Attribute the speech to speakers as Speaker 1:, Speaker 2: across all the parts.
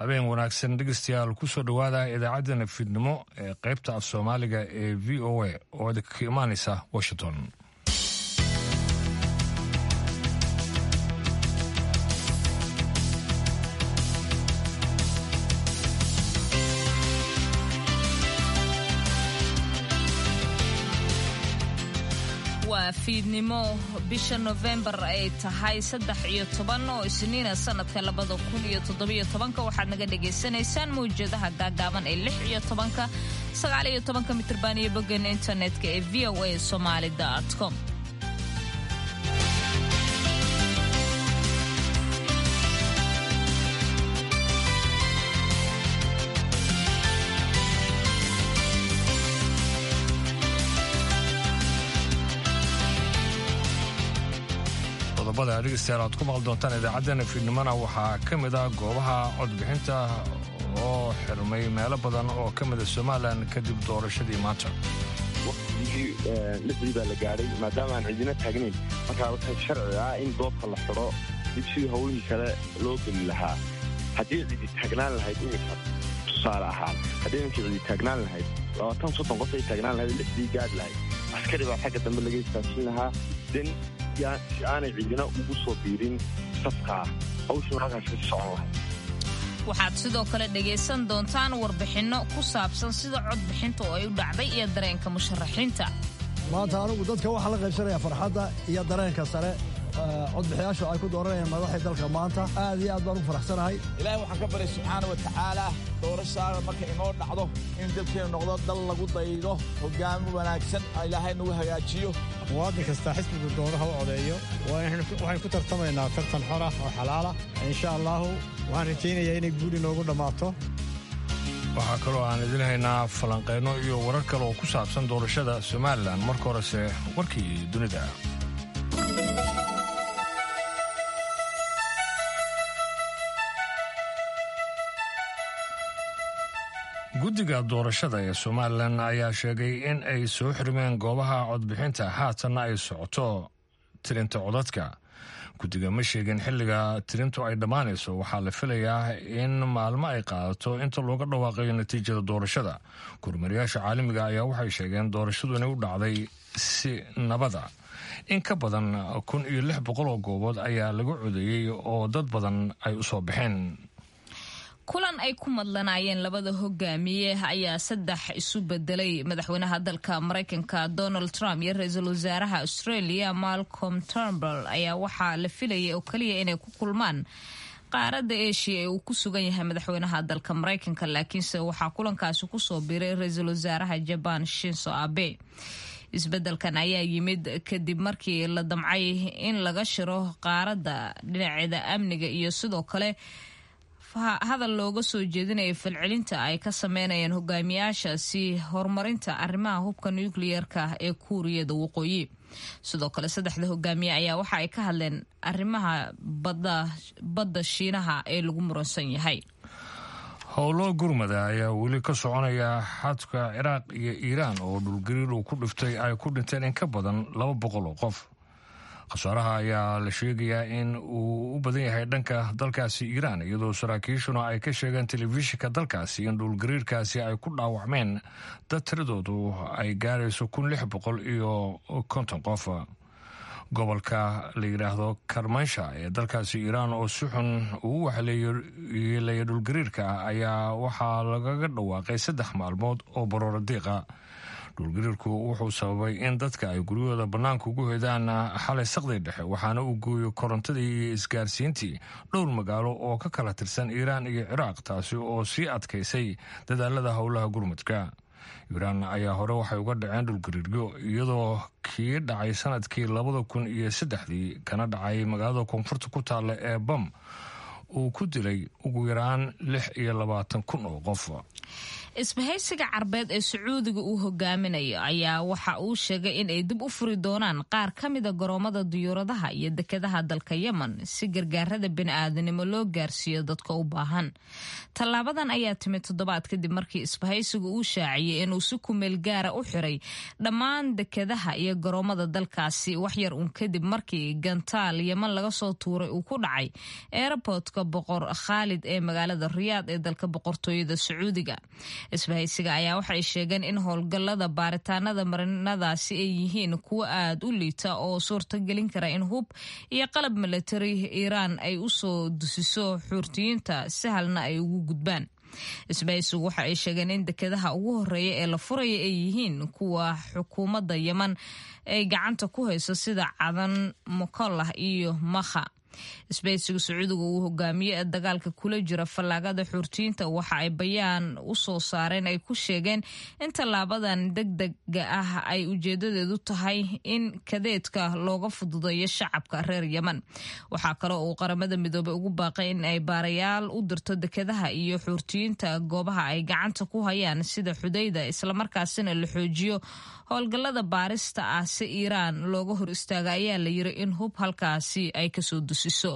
Speaker 1: habeen wanaagsan dhegeystayaal kusoo dhowaada idaacaddana fiidnimo ee qaybta af soomaaliga ee v o a oo idinka imaanaysa washington
Speaker 2: waa fiidnimo bisha nofembar ay tahay saddex iyo toban oo isniina sanadka labada kun iyo toddobiyo tobanka waxaad naga dhagaysanaysaan mawjadaha gaagaaban ee lix iyo tobanka sagaal iyo tobanka mitrban iyo boggeena internetka ee v o a somaali com
Speaker 1: qodobada dhegeystayaal aad ku maqli doontaan idaacaddana fiidnimona waxaa ka mid ah goobaha codbixinta oo xirmay meelo badan oo ka mida somalilan kadib doorashadii maanta
Speaker 3: waqtigii lixdii baa la gaadhay maadaama aan cidina taagnayn markaa waxay sharci ah in doobka la xidho dib sidii howlihii kale loo geli lahaa haddii cidi taagnaan lahayd iminka tusaale ahaan haddii iminka cidi taagnaan lahayd labaatan soddon qof ay taagnaan lahayd lixdii gaadhi lahayd askari baa xagga dambe laga istaajin lahaa den si aanay cidina ugu soo biirin safkaa hawshuna halkaas ka socon lahayd
Speaker 2: waxaad sidoo kale dhegaysan doontaan warbixinno ku saabsan sida codbixinta oo ay u dhacday iyo dareenka musharaxiinta
Speaker 4: maanta anugu dadka waxaa la qaybsanaya farxadda iyo dareenka sare codbixiyaashu ay ku dooranayaan madaxii dalka maanta aad iyo aad baan u faraxsanahay
Speaker 5: ilaahay waxaan ka baryay subxaana wa tacaala doorashaada marka inoo dhacdo in dadkeenu noqdo dal lagu daydo hoggaamo wanaagsan ilaahay nagu hagaajiyo
Speaker 6: muwaadin kastaa xisbigu doono ha u codeeyo waxaynu ku tartamaynaa tartan xora oo xalaala insha allaahu waxaan rajaynayaa inay guuli noogu dhammaato
Speaker 1: waxaa kaloo aan idin haynaa falanqayno iyo warar kale oo ku saabsan doorashada somalilan marka horese warkii dunida guddiga doorashada ee somalilan ayaa sheegay in ay soo xirmeen goobaha codbixinta haatanna ay socoto tirinta codadka guddiga ma sheegin xilliga tirintu ay dhammaanayso waxaa la filayaa in maalmo ay qaadato inta looga dhawaaqayo natiijada doorashada gurmariyaasha caalamiga ayaa waxay sheegeen doorashadu inay u dhacday si nabada in ka badan kun iyo lix boqol oo goobood ayaa laga codeeyey oo dad badan ay u soo baxeen
Speaker 2: kulan ay ku madlanaayeen labada hogaamiye ayaa saddex isu bedelay madaxweynaha dalka maraykanka donald trump iyo ra-iisul wasaaraha australia malcolm turnbull ayaa waxaa la filayay oo keliya inay ku kulmaan qaaradda eshiya ee uu ku sugan yahay madaxweynaha dalka maraykanka laakiinse waxaa kulankaasi kusoo biray ra-iisul wasaaraha jaban shinso abe isbedelkan ayaa yimid kadib markii la damcay in laga shiro qaaradda dhinaceeda amniga iyo sidoo kale hadal looga soo jeedinaya falcelinta ay ka sameynayaan hogaamiyaashaasi horumarinta arrimaha hubka nukliyeerka ee kuuriyada waqooyi sidoo kale saddexda hogaamiye ayaa waxa ay ka hadleen arrimaha badda shiinaha ee lagu muransan yahay
Speaker 1: howlo gurmada ayaa weli ka soconaya xadka ciraaq iyo iiraan oo dhulgariir uu ku dhiftay ay ku dhinteen in ka badan laba boqol oo qof khasaaraha ayaa la sheegayaa in uu u badan yahay dhanka dalkaasi iiraan iyadoo saraakiishuna ay ka sheegeen telefishinka dalkaasi in dhulgariirkaasi ay ku dhaawacmeen dad tiradoodu ay gaarayso kun lix boqol iyo konton qof gobolka la yidhaahdo karmansha ee dalkaasi iiraan oo si xun uu waxleeyay dhulgariirka ayaa waxaa lagaga dhawaaqay saddex maalmood oo baroora diiqa dhulgariirku wuxuu sababay in dadka ay guryahooda bannaanka ugu hedaan xalay saqday dhexe waxaana uu gooyo korontadii iyo isgaarsiintii dhowr magaalo oo ka kala tirsan iiraan iyo ciraaq taasi oo sii adkaysay dadaalada howlaha gurmudka iiraan ayaa hore waxay uga dhaceen dhulgariiryo iyadoo kii dhacay sanadkii labada kun iyo saddexdii kana dhacay magaalada koonfurta ku taalla ee bam uu ku dilay ugu yaraan lix iyo labaatan kun oo qof
Speaker 2: isbahaysiga carbeed ee sacuudiga uu hogaaminayo ayaa waxa uu sheegay in ay dib u furi doonaan qaar ka mida garoomada diyuuradaha iyo dekedaha dalka yemen si gargaarada bini'aadanimo loo gaarsiiyo dadka u baahan tallaabadan ayaa timid toddobaad kadib markii isbahaysigu uu shaaciyey inuu si kumeel gaara u xiray dhammaan dekedaha iyo garoomada dalkaasi waxyar uun kadib markii gantaal yemen laga soo tuuray uu ku dhacay eerabotka boqor khaalid ee magaalada riyaad ee dalka boqortooyada sacuudiga isbahaysiga ayaa waxay sheegeen in howlgallada baaritaanada marinadaasi ay yihiin kuwo aad u liita oo suurtagelin kara in hub iyo qalab milatari iiraan ay u soo dusiso xuurtiyiinta sahalna ay ugu gudbaan isbahaysigu waxa ay sheegeen in dekedaha ugu horeeya ee la furaya ay yihiin kuwa xukuumadda yeman ay gacanta ku hayso sida cadan mokollah iyo makha isbahaysiga sacuudiga uu hogaamiye ee dagaalka kula jira fallaagada xuurtiyiinta waxa ay bayaan u soo saareen ay ku sheegeen in tallaabadan degdega ah ay ujeedadeedu tahay in kadeedka looga fududeeyo shacabka reer yemen waxaa kale uu qaramada midoobey ugu baaqay in ay baarayaal u dirto dekedaha iyo xuurtiyiinta goobaha ay gacanta ku hayaan sida xudayda islamarkaasina la xoojiyo howlgallada baarista ah si iiraan looga hor istaaga ayaa la yiri in hub halkaasi ay kasoo dusiso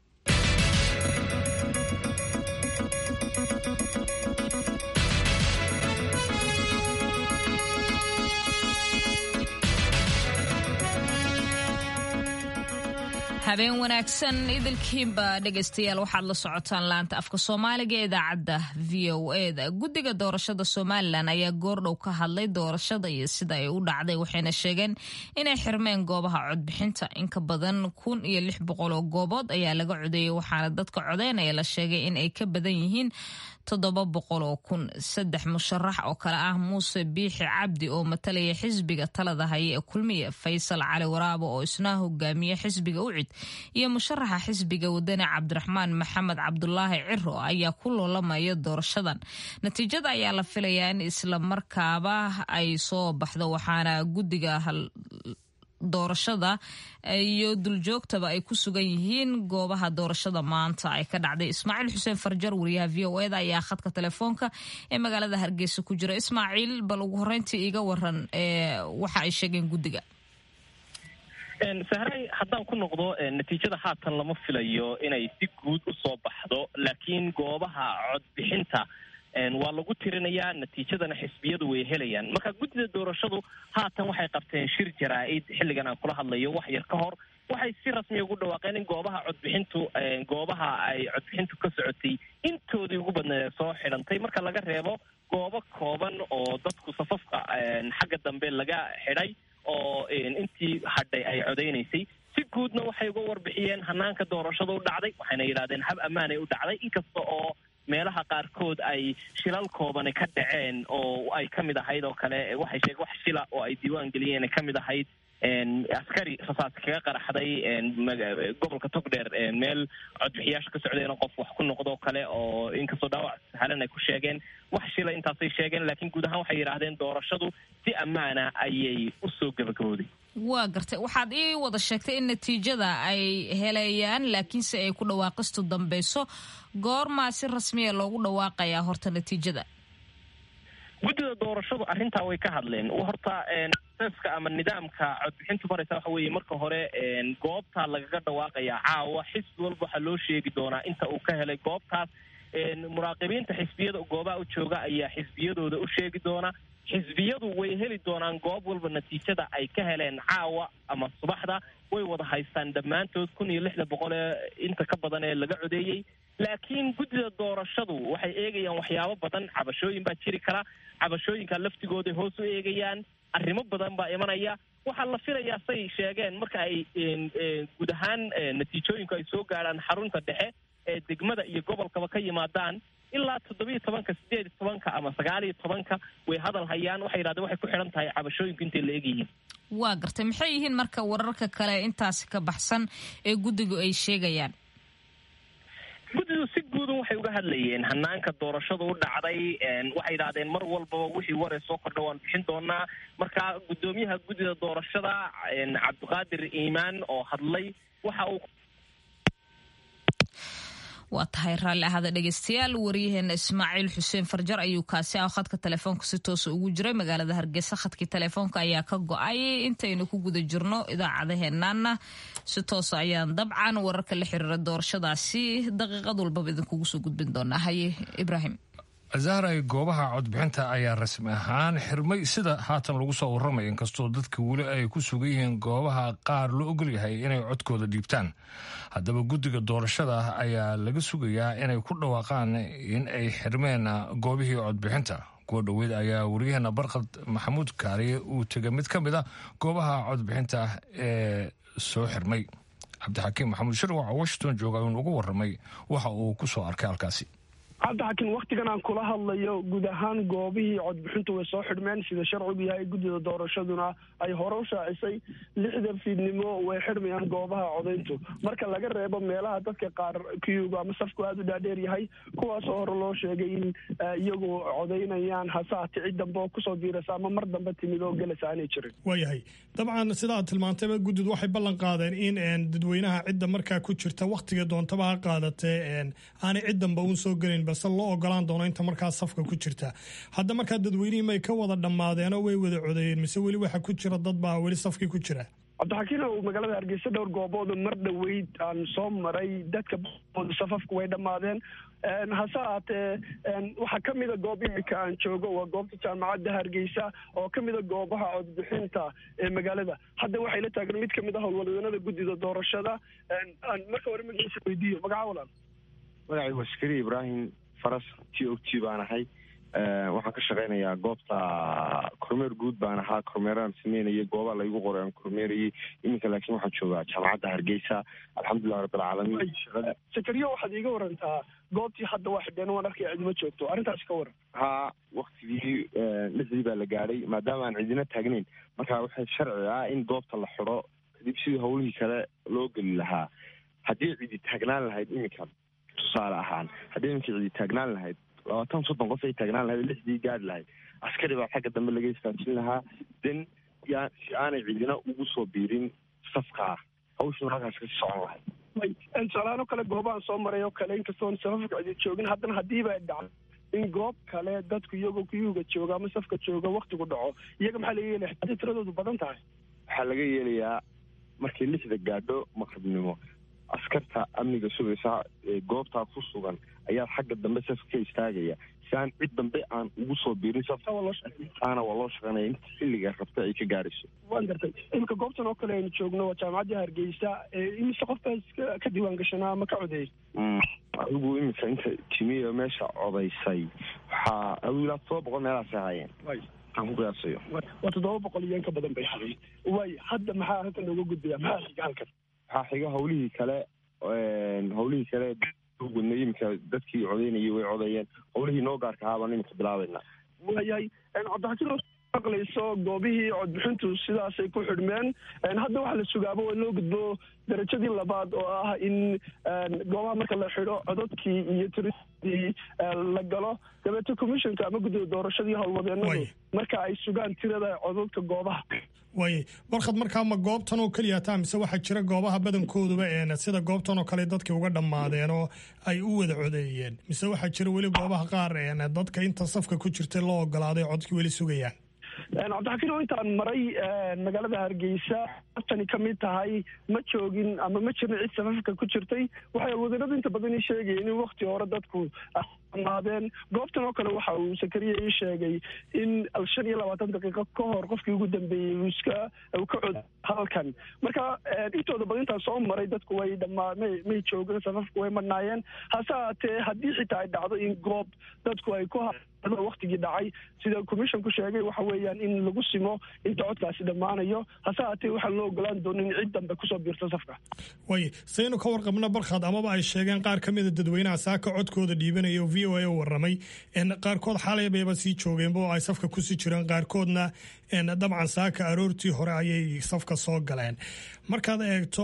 Speaker 2: habeen wanaagsan idilkiinba dhegaystayaal waxaad la socotaan laanta afka soomaaliga ee idaacadda v o eda guddiga doorashada somalilan ayaa goordhow ka hadlay doorashada iyo sida ay u dhacday waxayna sheegeen inay xirmeen goobaha codbixinta inka badan kun iyo lix boqol oo goobood ayaa laga codeeyey waxaana dadka codeynaya la sheegay in ay ka badan yihiin toddoba boqol oo kun saddex musharax oo kale ah muuse biixi cabdi oo matalaya xisbiga talada haya ee kulmiya faysal cali waraabo oo isna hogaamiye xisbiga ucid iyo musharaxa xisbiga wadani cabdiraxmaan maxamed cabdulaahi ciro ayaa ku loolamaya doorashadan natiijada ayaa la filayaa in isla markaaba ay soo baxdo waxaana guddiga doorashada iyo duljoogtaba ay ku sugan yihiin goobaha doorashada maanta ay ka dhacday ismaaciil xuseen farjar wariyaha v o eda ayaa khadka telefoonka ee magaalada hargeysa ku jira ismaaciil bal ugu horeyntii iiga waran waxa ay sheegeen guddiga
Speaker 7: sahray haddaan ku noqdo natiijada haatan lama filayo inay si guud u soo baxdo laakiin goobaha codbixinta waa lagu tirinayaa natiijadana xisbiyadu way helayaan marka guddida doorashadu haatan waxay qabteen shir jaraa-id xilligan aan kula hadlayo wax yar ka hor waxay si rasmiya ugu dhawaaqeen in goobaha codbixintu goobaha ay codbixintu ka socotay intoodii ugu badneed soo xidhantay marka laga reebo goobo kooban oo dadku safafka xagga dambe laga xidhay oo intii hadhay ay codeynaysay si guudna waxay uga warbixiyeen hanaanka doorashada u dhacday waxayna yidhahdeen hab ammaanay u dhacday inkasta oo meelaha qaarkood ay shilal koobani ka dhaceen oo ay ka mid ahayd oo kale waxay sheegeen wax shila oo ay diiwaan geliyeen ay ka mid ahayd askari rasaas kaga qaraxday gobolka togdheer meel codbixiyaasha ka socdeen qof wax ku noqdo kale oo inkastoo dhaawac saxalan ay ku sheegeen wax shila intaasay sheegeen laakiin guud ahaan waxay yidhaahdeen doorashadu si ammaana ayay usoo gabagabooday
Speaker 2: waa gartay waxaad ii wada sheegtay in natiijada ay helayaan laakiinse ay ku dhawaaqistu dambeyso goormaa si rasmiya loogu dhawaaqayaa horta natiijada
Speaker 7: guddida doorashadu arrintaa way ka hadleen horta seska ama nidaamka codbixintu maraysa waxa weeye marka hore goobtaa lagaga dhawaaqayaa caawa xisbi walba waxaa loo sheegi doonaa inta uu ka helay goobtaas muraaqibiinta xisbiyada goobaha u jooga ayaa xisbiyadooda u sheegi doona xisbiyadu way heli doonaan goob walba natiijada ay ka heleen caawa ama subaxda way wada haystaan dhammaantood kun iyo lixda boqol ee inta ka badan ee laga codeeyey laakiin guddida doorashadu waxay eegayaan waxyaabo badan cabashooyin baa jiri kara cabashooyinka laftigooday hoos u eegayaan arrimo badan baa imanaya waxaa la filayaa say sheegeen marka ay guud ahaan natiijooyinku ay soo gaadhaan xarunta dhexe ee degmada iyo gobolkaba ka yimaadaan ilaa toddobiiyo tobanka sideed iyo tobanka ama sagaal iyo tobanka way hadal hayaan waxay yidhahdeen waxay ku xidhan tahay cabashooyinku intay la egyihiin
Speaker 2: waa gartay maxay yihiin marka wararka kale intaasi ka baxsan ee guddigu ay sheegayaan
Speaker 7: guddidu si guudan waxay uga hadlayeen hanaanka doorashada u dhacday waxay yidhahdeen mar walbaba wixii waree soo kordha waan bixin doonaa marka guddoomiyaha guddida doorashada cabdiqaadir iimaan oo hadlay waxa uu
Speaker 2: waa tahay raalli ahada dhegeystayaal waryaheena ismaaciil xuseen farjar ayuu kaasi ah khadka telefoonka si toosa ugu jiray magaalada hargeysa khadkii telefoonka ayaa ka go-ay intaynu ku guda jirno idaacadaheenaana si toosa ayaan dabcan wararka la xiriira doorashadaasi daqiiqad walbaba idinkugu soo gudbin doonaa haye ibraahim
Speaker 1: zahray goobaha codbixinta ayaa rasmi ahaan xirmay sida haatan lagu soo warramay inkastoo dadka weli ay ku sugan yihiin goobaha qaar loo ogol yahay inay codkooda dhiibtaan haddaba guddiga doorashada ayaa laga sugayaa inay ku dhawaaqaan in ay xirmeen goobihii codbixinta kuwa dhoweyd ayaa waryaheena barkad maxamuud kaariye uu tegay mid ka mid a goobaha codbixinta ee soo xirmay cabdixakiim maxamuud shirwac oo washington jooga uun ugu warramay waxa uu ku soo arkay halkaasi
Speaker 8: cabdixakiin waktigan aan kula hadlayo guud ahaan goobihii codbixintu way soo xidhmeen sida sharcigu yahay guddida doorashaduna ay hore u shaacisay lixda fiidnimo way xidhmayaan goobaha codayntu marka laga reebo meelaha dadka qaar kiyuga ama safku aada u dhaadheer yahay kuwaasoo hore loo sheegay in iyagu codaynayaan hase hati cid dambe oo kusoo biirasa ama mar dambe timid oo gelasa aanay jirin
Speaker 9: waayahay dabcan sida aad tilmaantayba guddid waxay ballan qaadeen in dadweynaha cidda markaa ku jirta wakhtiga doontaba ha qaadatee aanay cid damba uun soo gelin balse loo ogolaan doono inta markaa safka ku jirta hadda markaa dadweynihii may ka wada dhammaadeenoo way wada codeeyeen mise weli waxa ku jira dad baa weli safkii ku jira
Speaker 8: cabdixakiin ow magaalada hargeysa dhowr goobooda mar dhoweyd aan soo maray dadka booda safafku way dhammaadeen hase haatee waxaa ka mida goob imika aan joogo waa goobta jaamacadda hargeysa oo ka mida goobaha codbixinta ee magaalada hadda waxay la taagan mid kamid a howlwadeenada guddida doorashada marka hore magaciisa weydiiyo magaca walan
Speaker 3: magacay waa askari ibraahim faras t o t baan ahay waxaan ka shaqaynayaa goobta kormeer guud baan ahaa kormeeraan sameynayay gooba laygu qoray aan kormeerayay iminka laakiin waxaan joogaa jaamacadda hargeysa alxamdulilah rabbilcaalamiin
Speaker 8: sakariyo waxaad iiga warantaa goobtii hadda waa xidheen waan arkaya cidima joogto arrintaasi ka waran
Speaker 3: haa waktigii lixdii baa la gaadhay maadaama aan cidina taagnayn marka waxay sharci ah in goobta la xidho kadib sidii howlihii kale loo geli lahaa haddii cidi taagnaan lahayd iminka tusaale ahaan haddii iminka cidi taagnaan lahayd labaatan soddon qof ay taagnaan lahayd lixdii gaari lahayd askari baa xagga dambe laga istaajin lahaa den yaa si aanay cidina ugu soo biirin safkaa hawshuna halkaas kasii socon lahayd
Speaker 8: tusaalahaan oo kale goobahan soo maray oo kale inkastoon safafka cidi joogin haddana haddiiba dhacdo in goob kale dadku iyagoo kuyuga jooga ama safka jooga waktigu dhaco iyaga maxaa laga yeelaya haddii tiradoodu badan tahay
Speaker 3: waxaa laga yeelayaa markay lixda gaadho maqribnimo askarta amniga sugaysa ee goobtaa ku sugan ayaa xagga dambe safka ka istaagaya si aan cid dambe aan ugu soo biirin saftaana waa loo shaqeynaya inta xilliga rabta ay ka gaarayso
Speaker 8: waan gartay iminka goobtan oo kale aynu joogno waa jaamacaddii hargeysa imise qofbaa ka diiwaan gashanaa ama ka codeeyay
Speaker 3: adigu iminka inta timiya meesha codaysay waxaa adigu ilaa todoba boqol meelahaasay haayeen aan ku qiyaasayo
Speaker 8: waa toddoba boqol iyo in ka badan bay haday waay hadda maxaa halkan nooga gudbaya maxaa xiga halkan
Speaker 3: waxaa xiga hawlihii kale hawlihii kale wadnay iminka dadkii codeynayay way codeeyeen hawlihii noo gaarka ahaa baan iminka bilaabayna
Speaker 8: waayahay cabdixakiin maqlayso goobihii codbixintu sidaasay ku xidhmeen hadda waxaa la sugaaba waa loo gudbo darajadii labaad oo ah in goobaha marka la xidho cododkii iyo tiradii la galo dabeete commissionka ama guddida doorashadii howlwadeenadu marka ay sugaan tirada cododka goobaha
Speaker 9: waayay warkhad markaa ma goobtan oo keliya taa mise waxaa jira goobaha badankooduba een sida goobtan oo kale dadkii uga dhammaadeen oo ay u wada codeeyeen mise waxaa jira weli goobaha qaar een dadka inta safka ku jirta loo ogolaaday codkii weli sugayaan
Speaker 8: cabdixakiin oo intaan maray magaalada hargeysa tani ka mid tahay ma joogin ama ma jirin cid safafka ku jirtay waxay alwadanadu inta badan ii sheegayeen in wakti hore dadku dhammaadeen goobtan oo kale waxa uu sakariya ii sheegay in shan iyo labaatan daqiiqo ka hor qofkii ugu dambeeyey uu iska uu ka cod halkan marka intooda badan intaan soo maray dadku way dhamaa may may joogin safafku way madhnaayeen hase haatee haddii xitaa ay dhacdo in goob dadku ay ku waktigii dhacay sida commissionku sheegay waxa weeyaan in lagu simo inta codkaasi dhammaanayo hase haatee waxaan loo ogolaan doonin cid dambe kusoo biirto safka
Speaker 9: waay saynu ka warqabno barkhad amaba ay sheegeen qaar ka mida dadweynaha saaka codkooda dhiibanaya oo v o a u warramay qaarkood xalay bayba sii joogeenba oo ay safka kusii jireen qaarkoodna dabcan saaka aroortii hore ayay safka soo galeen markaad eegto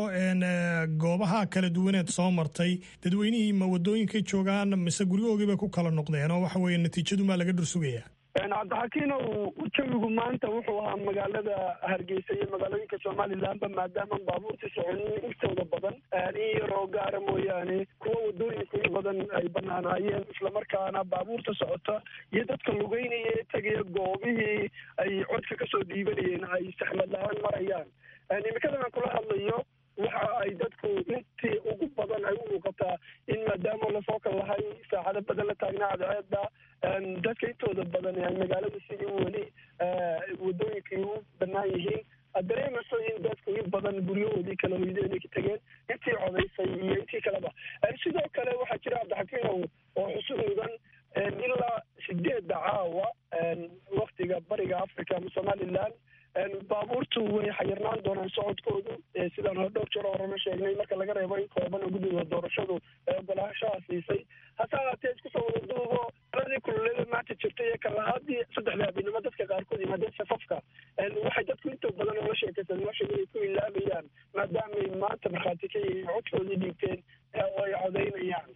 Speaker 9: goobaha kala duwaneed soo martay dadweynihii ma wadooyinkay joogaan mise guryahoogii bay ku kala noqdeen oo waxa weeye natiijadumaa laga dhursugayaa
Speaker 8: cabdixakiinow jawigu maanta wuxuu ahaa magaalada hargeysa iyo magaalooyinka somalilanba maadaama baabuurtii soconin intooda badan in yar oo gaara mooyaane kuwa wadooyinka in badan ay banaanaayeen islamarkaana baabuurta socota iyo dadka lugeynaya ee tegaya goobihii ay codka kasoo dhiibanayeen ay saxmad la-aan marayaan imikadan aan kula hadlayo waxa ay dadku intii ugu badan ay u muuqataa in maadaama lasoo kal lahay saacado badan la taagnaa cadceeda dadka intooda badan ay magaalada sidii weli wadooyinkii u banaan yihiin aad dareemayso in dadku in badan guryahoodii kala hoydeen ay ka tegeen intii codaysay iyo intii kaleba sidoo kale waxaa jira cabdixakiinow oo xusud mudan ilaa sideedda caawa waktiga bariga africa ama somaliland baabuurtu way xayirnaan doonaan socodkoodu sidaan hore dhowr jeer horena sheegnay marka laga reebo in kooban oo guddiga doorashadu ee ogolaashaha siisay hase ahaatee isku soo wada duubo aladii kululeeda maanta jirtay ee kalahaadii saddexda habeenimo dadka qaarkood yimaadeen safafka waxay dadku inta badan oola sheekaysan nolosha inay ku ilaabayaan maadaamay maanta markhaati ka yihiin codkoodii dhiibteen oo ay codaynayaan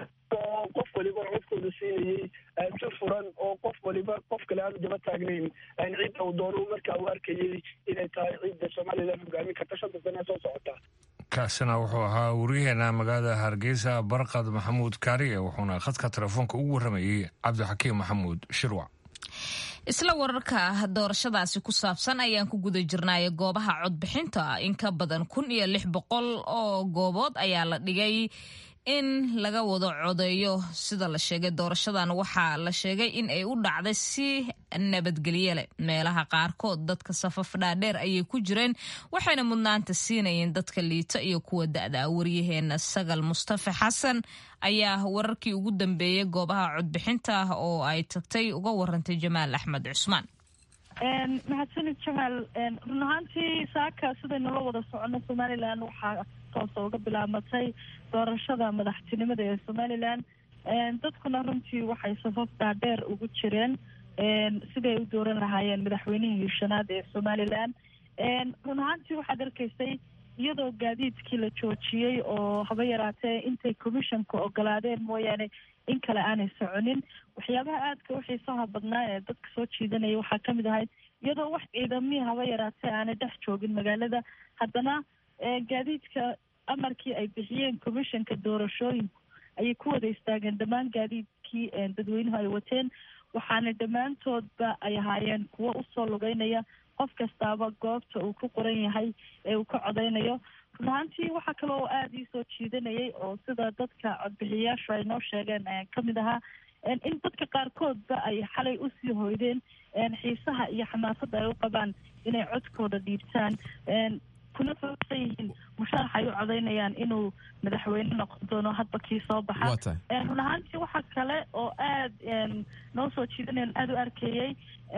Speaker 8: oo qof waliba codkooda siinayey si furan oo qof waliba qof kale aanu daba taagnayn cidda uu doono markaa uu arkayey inay tahay cidda somalilan hogaamin karta shanta sane soo socota
Speaker 1: kaasina wuxuu ahaa wariyaheena magaalada hargeysa barqad maxamuud kaariye wuxuuna khadka telefoonka ugu warramayey cabdixakiim maxamuud shirwac
Speaker 2: isla wararka doorashadaasi ku saabsan ayaan ku guda jirnaaye goobaha codbixinta in ka badan kun iyo lix boqol oo goobood ayaa la dhigay in laga wado codeeyo sida la sheegay doorashadan waxaa la sheegay in ay u dhacday si nabadgelye leh meelaha qaarkood dadka safaf dhaadheer ayay ku jireen waxayna mudnaanta siinayeen dadka liita iyo kuwa da-da waryaheena sagal mustafa xasan ayaa wararkii ugu dambeeyey goobaha codbixinta oo ay tagtay uga warantay jamaal axmed cusmaan
Speaker 10: mahadsanid jamaal run ahaantii saaka sidaynula wada socono somalilan waxaa toosa uga bilaabatay doorashada madaxtinimada ee somalilan dadkuna runtii waxay safaf dhaadheer ugu jireen siday u dooran lahaayeen madaxweynihii shanaad ee somalilan run ahaantii waxaad arkaysay iyadoo gaadiidkii la joojiyey oo haba yaraatee intay commissionka ogolaadeen mooyaane in kale aanay soconin waxyaabaha aadka u xiisaha badnaa ee dadka soo jiidanaya waxaa kamid ahayd iyadoo wax ciidamihii haba yaraatee aanay dhex joogin magaalada haddana gaadiidka amarkii ay bixiyeen commissionka doorashooyinku ayay ku wada istaageen dhammaan gaadiidkii dadweynuhu ay wateen waxaana dhammaantoodba ay ahaayeen kuwo usoo lugeynaya qof kastaaba goobta uu ku qoran yahay ee uu ka codeynayo run ahaantii waxaa kale oo aada ii soo jiidanayay oo sida dadka codbixiyayaashu ay noo sheegeen kamid ahaa in dadka qaarkoodba ay xalay usii hoydeen xiisaha iyo xamaasadda ay u qabaan inay codkooda dhiibtaan kuna foosan yihiin musharax ay u codeynayaan inuu madaxweyne noqon doono hadba kii soo baxa run ahaantii waxa kale oo aada noo soo jiidanayan aada u arkayey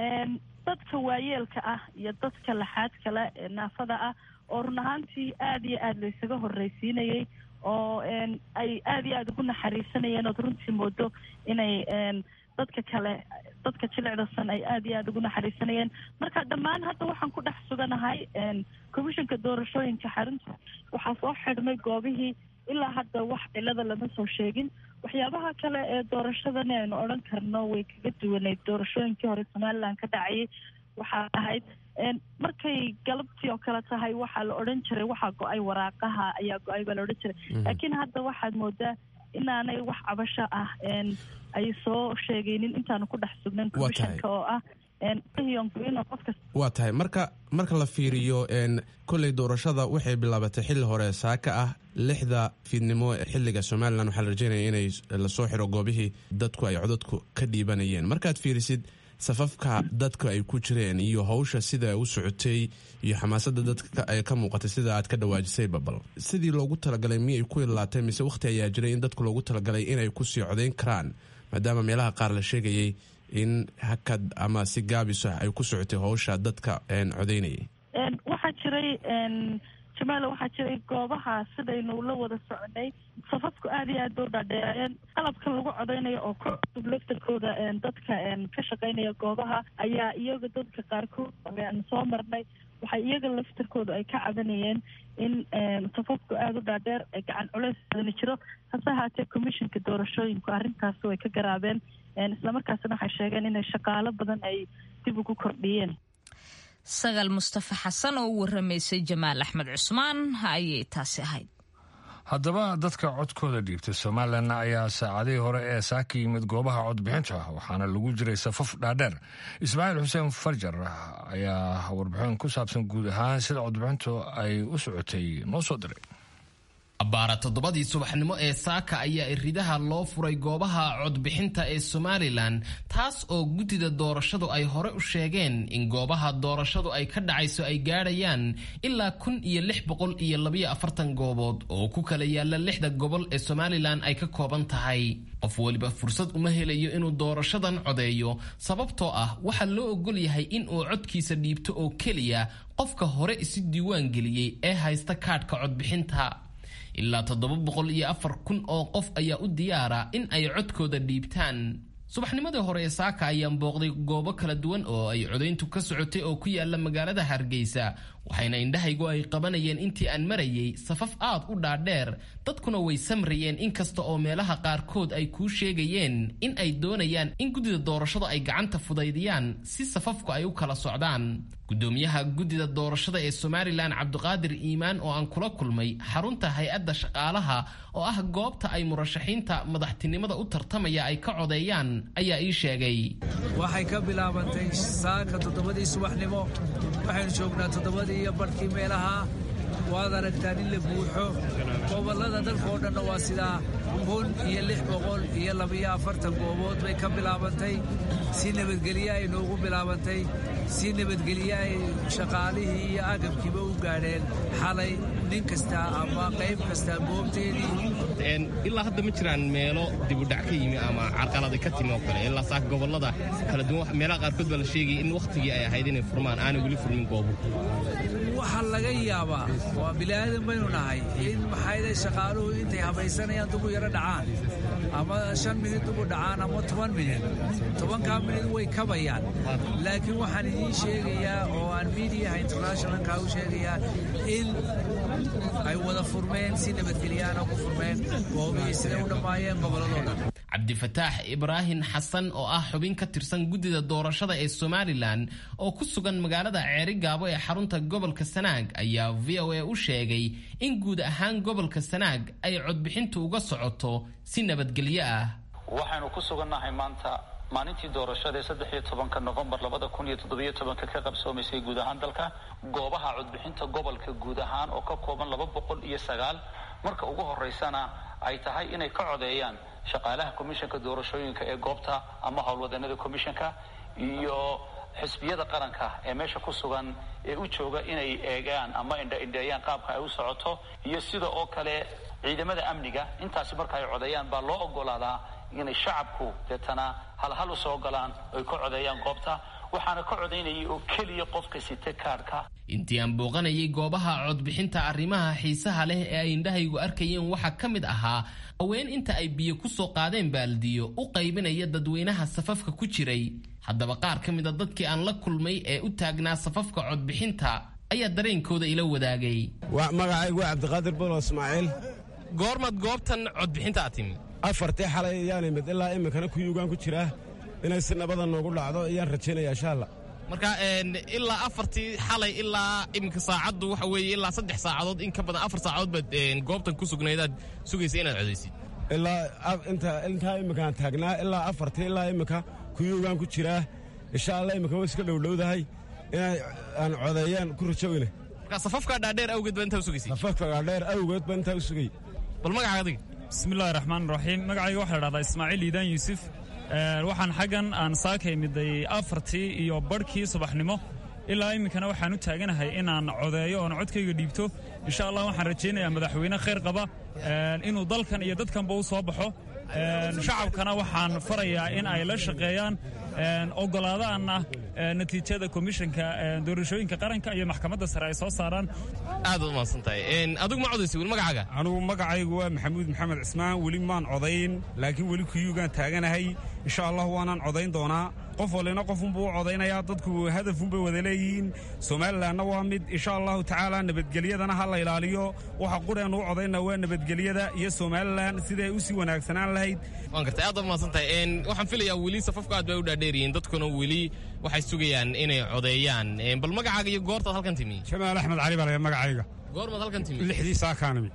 Speaker 10: dadka waayeelka ah iyo dadka laxaad kale ee naafada ah oo run ahaantii aada iyo aada laysaga horreysiinayay oo ay aada iyo aada ugu naxariisanayeen ood runtii moodo inay dadka kale dadka jilicdasan ay aada iyo aada ugu naxariisanayeen marka dhammaan hadda waxaan ku dhex suganahay commissionka doorashooyinka xarunta waxaa soo xidhmay goobihii ilaa hadda wax cilada lama soo sheegin waxyaabaha kale ee doorashadani aynu odhan karno way kaga duwaneyd doorashooyinkii hore somalilan ka dhacayay waxaa ahayd markay galabtii oo kale tahay waxaa la odhan jiray waxaa go-ay waraaqaha ayaa go-ay baa la odhan jiray laakiin hadda waxaad moodaa inaanay wax cabasho ah ay soo sheegaynin intaanu ku dhex sugnan commissionka oo ah
Speaker 11: waa tahay marka marka la fiiriyo kolley doorashada waxay bilaabatay xilli hore saaka ah lixda fiidnimo xiliga somalilan waxaa la rajeynaya inay lasoo xiro goobihii dadku ay codadku ka dhiibanayeen markaad fiirisid safafka dadka ay ku jireen iyo hawsha sida u socotay iyo xamaasada dadka ay ka muuqatay sida aad ka dhawaajisay babal sidii loogu talagalay miyay ku ilaatay mise wakhti ayaa jiray in dadku loogu talagalay inay kusii codayn karaan maadaama meelaha qaar la sheegayay in hakad ama si gaabis ah ay ku socotay hawsha dadka codaynayay
Speaker 10: waxaa jiray jamaala waxaa jiray goobaha sidaynu la wada soconay safafku aada iyo aad ba u dhaadheereen qalabkan lagu codeynayo oo ka cusub laftarkooda dadka ka shaqeynaya goobaha ayaa iyaga dadka qaarkood soo marnay waxay iyaga laftarkooda ay ka cabanayeen in safafku aada u dhaadheer gacan culeys badani jiro hase ahaatee commissionka doorashooyinku arrintaasi way ka garaabeen islamarkaasina waxay sheegeen inay shaqaalo badan ay dib ugu kordhiyeen
Speaker 2: sagal mustafa xasan oo u waramaysay jamaal axmed cusmaan ayay taasi ahayd
Speaker 1: haddaba dadka codkooda dhiibtay somalilan ayaa saacadihii hore ee saaka yimid goobaha codbixinta waxaana lagu jiray safaf dhaadheer ismaaciil xuseen farjar ayaa warbixin ku saabsan guud ahaan sida codbixintu ay u socotay noo soo diray
Speaker 12: abbaara toddobadii subaxnimo ee saaka ayaa iridaha loo furay goobaha codbixinta ee somalilan taas oo guddida doorashadu ay hore u sheegeen in goobaha doorashadu ay ka dhacayso ay gaadhayaan ilaa kun iyo lix boqol iyo labayo afartan goobood oo ku kala yaala lixda gobol ee somalilan ay ka kooban tahay qof weliba fursad uma helayo inuu doorashadan codeeyo sababtoo ah waxaa loo ogol yahay in uu codkiisa dhiibto oo keliya qofka hore isu diiwaan geliyey ee haysta kaadhka codbixinta ilaa toddoba boqol iyo afar kun oo qof ayaa u diyaara in ay codkooda dhiibtaan subaxnimadii hore ee saaka ayaan booqday goobo kala duwan oo ay codayntu ka socotay oo ku yaala magaalada hargeysa waxayna indhahaygu ay qabanayeen intii aan marayay safaf aad u dhaadheer dadkuna way samrayeen inkasta oo meelaha qaarkood ay kuu sheegayeen in ay doonayaan in guddida doorashada ay gacanta fudaydiyaan si safafku ay u kala socdaan gudoomiyaha guddida doorashada ee somalilan cabdiqaadir iimaan oo aan kula kulmay xarunta hay-adda shaqaalaha oo ah goobta ay murashaxiinta madaxtinimada u tartamaya ay ka codeeyaan ayaa ii sheegay
Speaker 13: waxay ka bilaabantay saaka toddobadii subaxnimo waxaynu joognaa toddobadii iyo barhkii meelaha waad aragtaan in la buuxo gobollada dalkaoo dhanna waa sidaa kun iyo lix boqol iyo labiyo afartan goobood bay ka bilaabantay si nabadgelye ay noogu bilaabantay si nabadgelye ay shaqaalihii iyo agabkiiba u gaadheen xalay nin kasta ama qayb kasta goobteedii
Speaker 12: ilaa hadda ma jiraan meelo dibudhac ka yimi ama carqalada ka timi oo kale ilaa saaka gobollada kala duwan meelaha qaarkood baa la sheegaya in wakhtigii ay ahayd inay furmaan aanay weli furmin goobo
Speaker 13: waxaa laga yaabaa waa bilaadan baynu nahay in maxayday shaqaaluhu intay habaysanayaan dubu yaro dhacaan ama shan minid dubu dhacaan ama toban minid tobankaa minid way kabayaan laakiin waxaan idiin sheegayaa oo aan miidiyaha internationalka u sheegayaa in ay wada furmeen si nabadgelyaana ku furmeen goobihii siday u dhammaayeen gobolladoo dhan
Speaker 12: cabdifataax ibraahim xasan oo ah xubin ka tirsan guddida doorashada ee somalilan oo ku sugan magaalada ceerigaabo ee xarunta gobolka sanaag ayaa v o a u sheegay in guud ahaan gobolka sanaag ay codbixintu uga socoto si nabadgelyo ah
Speaker 14: waxaynu ku sugannahay maanta maalintii doorashada ee saddex iyo tobanka nofembar labada kun iyo toddobiyo tobanka ka qabsoomaysay guud ahaan dalka goobaha codbixinta gobolka guud ahaan oo ka kooban laba boqol iyo sagaal marka ugu horeysana ay tahay inay ka codeeyaan shaqaalaha komishanka doorashooyinka ee goobta ama howlwadanada komishanka iyo xisbiyada qaranka ee meesha ku sugan ee u jooga inay eegaan ama indhaindheeyaan qaabka ay u socoto iyo sida oo kale ciidamada amniga intaasi marka ay codeeyaan baa loo ogolaadaa inay shacabku deetana halhal u soo galaan oy ka codeeyaan goobta waxaana ka codaynayay oo keliya qofka sita kaadhka
Speaker 12: intii aan booqanayay goobaha codbixinta arrimaha xiisaha leh ee ay indhahaygu arkayeen waxaa ka mid ahaa haween inta ay biyo ku soo qaadeen baaldiyo u qaybinaya dadweynaha safafka ku jiray haddaba qaar ka mid a dadkii aan la kulmay ee u taagnaa safafka codbixinta ayaa dareenkooda ila wadaagay
Speaker 15: magacaygu waa cabdiqaadir bolo ismaaciil
Speaker 12: goormaad goobtan codbixinta aad timi
Speaker 15: afartii xalay ayaan imid ilaa iminkana kuyuugaan ku jiraa inay si nabada noogu dhacdo ayaan rajaynaya insha alla
Speaker 12: marka ilaa afartii xalay ilaa iminka saacaddu waxa weeye ilaa saddex saacadood in ka badan afar saacadood baad goobtan ku sugnaydaad sugaysa inaad codaysid
Speaker 15: ilaa intaa iminkaan taagnaa ilaa afartii ilaa iminka kuyuugaan ku jiraa insha alla iminka way iska dhowdhowdahay inay aan codeeyaan ku rajowina
Speaker 12: marka safafka dhaadheer awgeed baa intaa u sugaysay
Speaker 15: safafka dhaadheer awgeed baa intaa u sugay
Speaker 12: bal magaca adiga
Speaker 16: bismillahi raxmaan raxiim magacayga waxaa la dhahdaa ismaaciil iidaan yuusuf waxaan xaggan aan saaka imiday afartii iyo barhkii subaxnimo ilaa iminkana waxaan u taaganahay inaan codeeyo oon codkayga dhiibto insha allah waxaan rajaynayaa madaxweyne khayr qaba inuu dalkan iyo dadkanba u soo baxo shacabkana waxaan farayaa in ay la shaqeeyaan ogolaadaanna natiijada komishanka doorashooyinka qaranka iyo maxkamadda sare ay soo saaraan
Speaker 12: aad u mahadsantahay adigu ma codaysa weli magacaaga
Speaker 17: anugu magacaygu waa maxamuud maxamed cismaan weli maan codayn laakiin weli kuyuugaan taaganahay insha allah waanaan codayn doonaa qof walina qofunbuu u codaynayaa dadku hadafunbay wada leeyihiin somalilanna waa mid insha allahu tacaala nabadgelyadana ha la ilaaliyo waxa qureen u codayna waa nabadgelyada iyo somalilan siday u sii wanaagsanaan lahayd
Speaker 12: waan gartay aad mahadsantahay waxaan filayaa weli safafka aad bay u dhaadheeriyiin dadkuna weli waxay sugayaan inay codeeyaan bal magacaaga iyo goortaad halkan timi
Speaker 17: jamaal axmed cali baa magacayga
Speaker 12: goormaad halkan timi
Speaker 17: lixdii saakaanimi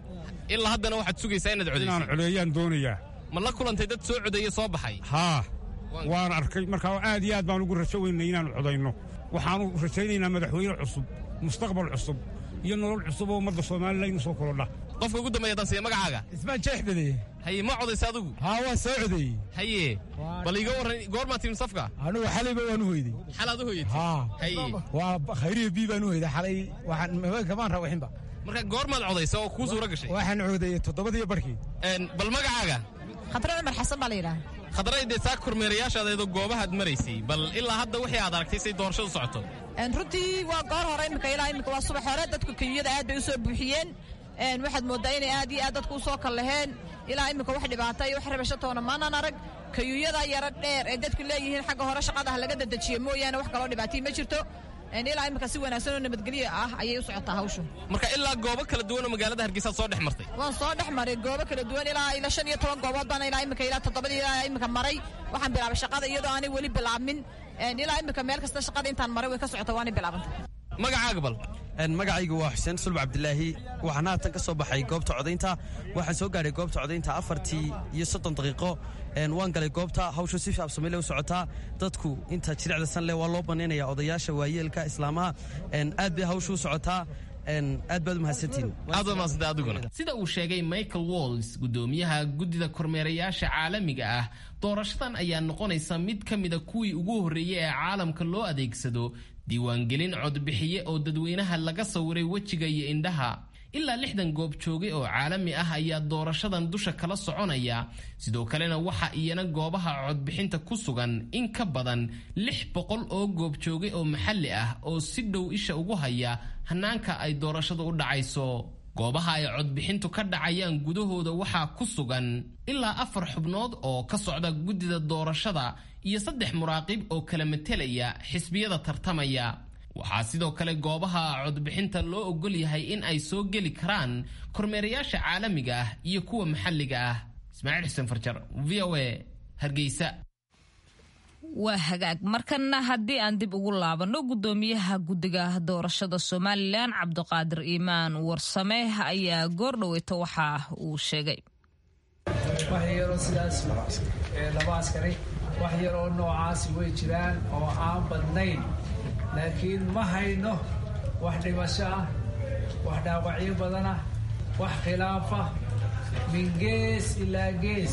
Speaker 12: ilaa haddana waxaad sugaysaa inaad codaysid
Speaker 17: inaan codeeyaan doonayaa
Speaker 12: ma la kulantay dad soo codeeye soo baxay
Speaker 17: haa waan arkay markaa aad iyo aad baan ugu rajo weynay inaannu codayno waxaannu rajaynaynaa madaxweyne cusub mustaqbal cusub iyo nolol cusub oo ummadda somalilan inu soo korodha
Speaker 12: qofka ugu dambeeya dansiya magacaaga
Speaker 18: ismaan jeexbade
Speaker 12: haye ma codaysa adigu
Speaker 18: haa waan soo codeeyey
Speaker 12: haye bal iga warran goormaa timin safka
Speaker 18: anugu xalayba waan u hoyday
Speaker 12: xalaad u hoyatay
Speaker 18: haa
Speaker 12: haye
Speaker 18: waa khayriya bii baan u hoyday xalay waxaan kamaan rawaxinba
Speaker 12: marka goormaad codaysa oo kuu suura gashay
Speaker 18: waxaan codeeyey toddobadiyo barkii
Speaker 12: bal magacaaga
Speaker 19: khadre cumar xasan baa la yidhaha
Speaker 12: khadray dee saa kormeerayaashaadaydoo goobahaad maraysay bal ilaa hadda wixii aad aragtay say doorashadu socoto
Speaker 19: runtii waa goor hore imika ilaa imika waa subax hore dadku kenyada aad bay u soo buuxiyeen waxaad mooddaa inay aad iyo aad dadku u soo kallaheen ilaa imika wax dhibaata iyo wax rabasho toona maanan arag kayuuyada yaro dheer ee dadku leeyihiin xagga hore shaqadaha laga dadejiye mooyaane wax kaloo dhibaatay ma jirto ilaa imika si wanaagsan oo nabadgelyo ah ayay u socotaa hawshu
Speaker 12: marka ilaa goobo kala duwan oo magaalada hargeysaad soo dhex martay
Speaker 19: waan soo dhex maray goobo kala duwan ilaa ilaa shan iyo toban goobood baan ilaa imika ilaa toddobadii ilaa imika maray waxaan bilaabay shaqada iyadoo aanay weli bilaabmin ilaa imika meel kasta shaqada intaan maray way ka socota waanay bilaabantay
Speaker 12: magacaaga bal
Speaker 20: magacaygu waa xuseen sulb cabdilaahi waxaan haatan ka soo baxay goobta codaynta waxaan soo gaadhay goobta codaynta afartii iyo soddon daqiiqo waan galay goobta hawshu si shaabsamile u socotaa dadku inta jiricda sanle waa loo banaynaya odayaasha waayeelka islaamaha aad bay hawshu u socotaa aad baad umahadsantihiin
Speaker 12: sida uu sheegay michael walls gudoomiyaha guddida kormeerayaasha caalamiga ah doorashadan ayaa noqonaysa mid ka mida kuwii ugu horreeyey ee caalamka loo adeegsado diiwaangelin codbixiye oo dadweynaha laga sawiray wejiga iyo indhaha ilaa lixdan goob joogay oo caalami ah ayaa doorashadan dusha kala soconaya sidoo kalena waxa iyana goobaha codbixinta ku sugan in ka badan lix boqol oo goob joogay oo maxalli ah oo si dhow isha ugu haya hanaanka ay doorashadu u dhacayso goobaha ay codbixintu ka dhacayaan gudahooda waxaa ku sugan ilaa afar xubnood oo ka socda guddida doorashada iyo saddex muraaqib oo kala matelaya xisbiyada tartamaya waxaa sidoo kale goobaha codbixinta loo ogol yahay in ay soo geli karaan kormeerayaasha caalamiga ah iyo kuwa maxalliga ah ismaaciil xuseen farjar v o a hargeysa
Speaker 2: waa hagaag markana haddii aan dib ugu laabanno guddoomiyaha guddiga doorashada somalilan cabdiqaadir iimaan warsame ayaa goordhoweyta waxa uu sheegay
Speaker 13: wax yaroo sidaas laba askari wax yaroo noocaasi way jiraan oo aan badnayn laakiin ma hayno wax dhimasho ah wax dhaawacyo badan ah wax khilaafa min gees ilaa gees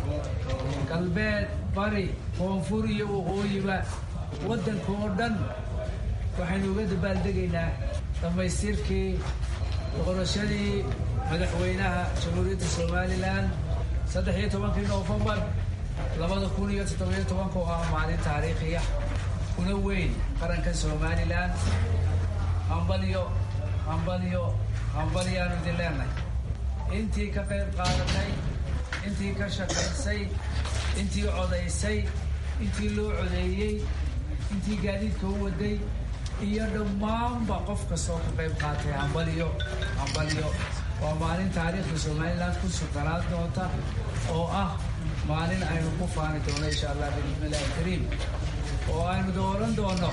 Speaker 13: galbeed bari koonfur iyo waqooyiba waddanka oo dhan waxaynu uga dabaaldegaynaa dhammaystirkii doqorashadii madaxweynaha jamhuuriyadda somalilan saddex iyo tobankii noofembar labada kun iyo toddobiyo tobanka oo ah maalin taariikhiya kuna weyn qaranka somalilan hambalyo hambalyo hambalyaanu idin leenahay intii ka qayb qaadatay intii ka shaqaysay intii codaysay intii loo codeeyey intii gaadiidka u waday iyo dhammaanba qof kastoo ka qayb qaatay hambalyo hambalyo waa maalin taariikhda somalilan ku suganaan doonta oo ah maalin aynu ku faani doono insha allah bismillahi kariim oo aynu dooran doono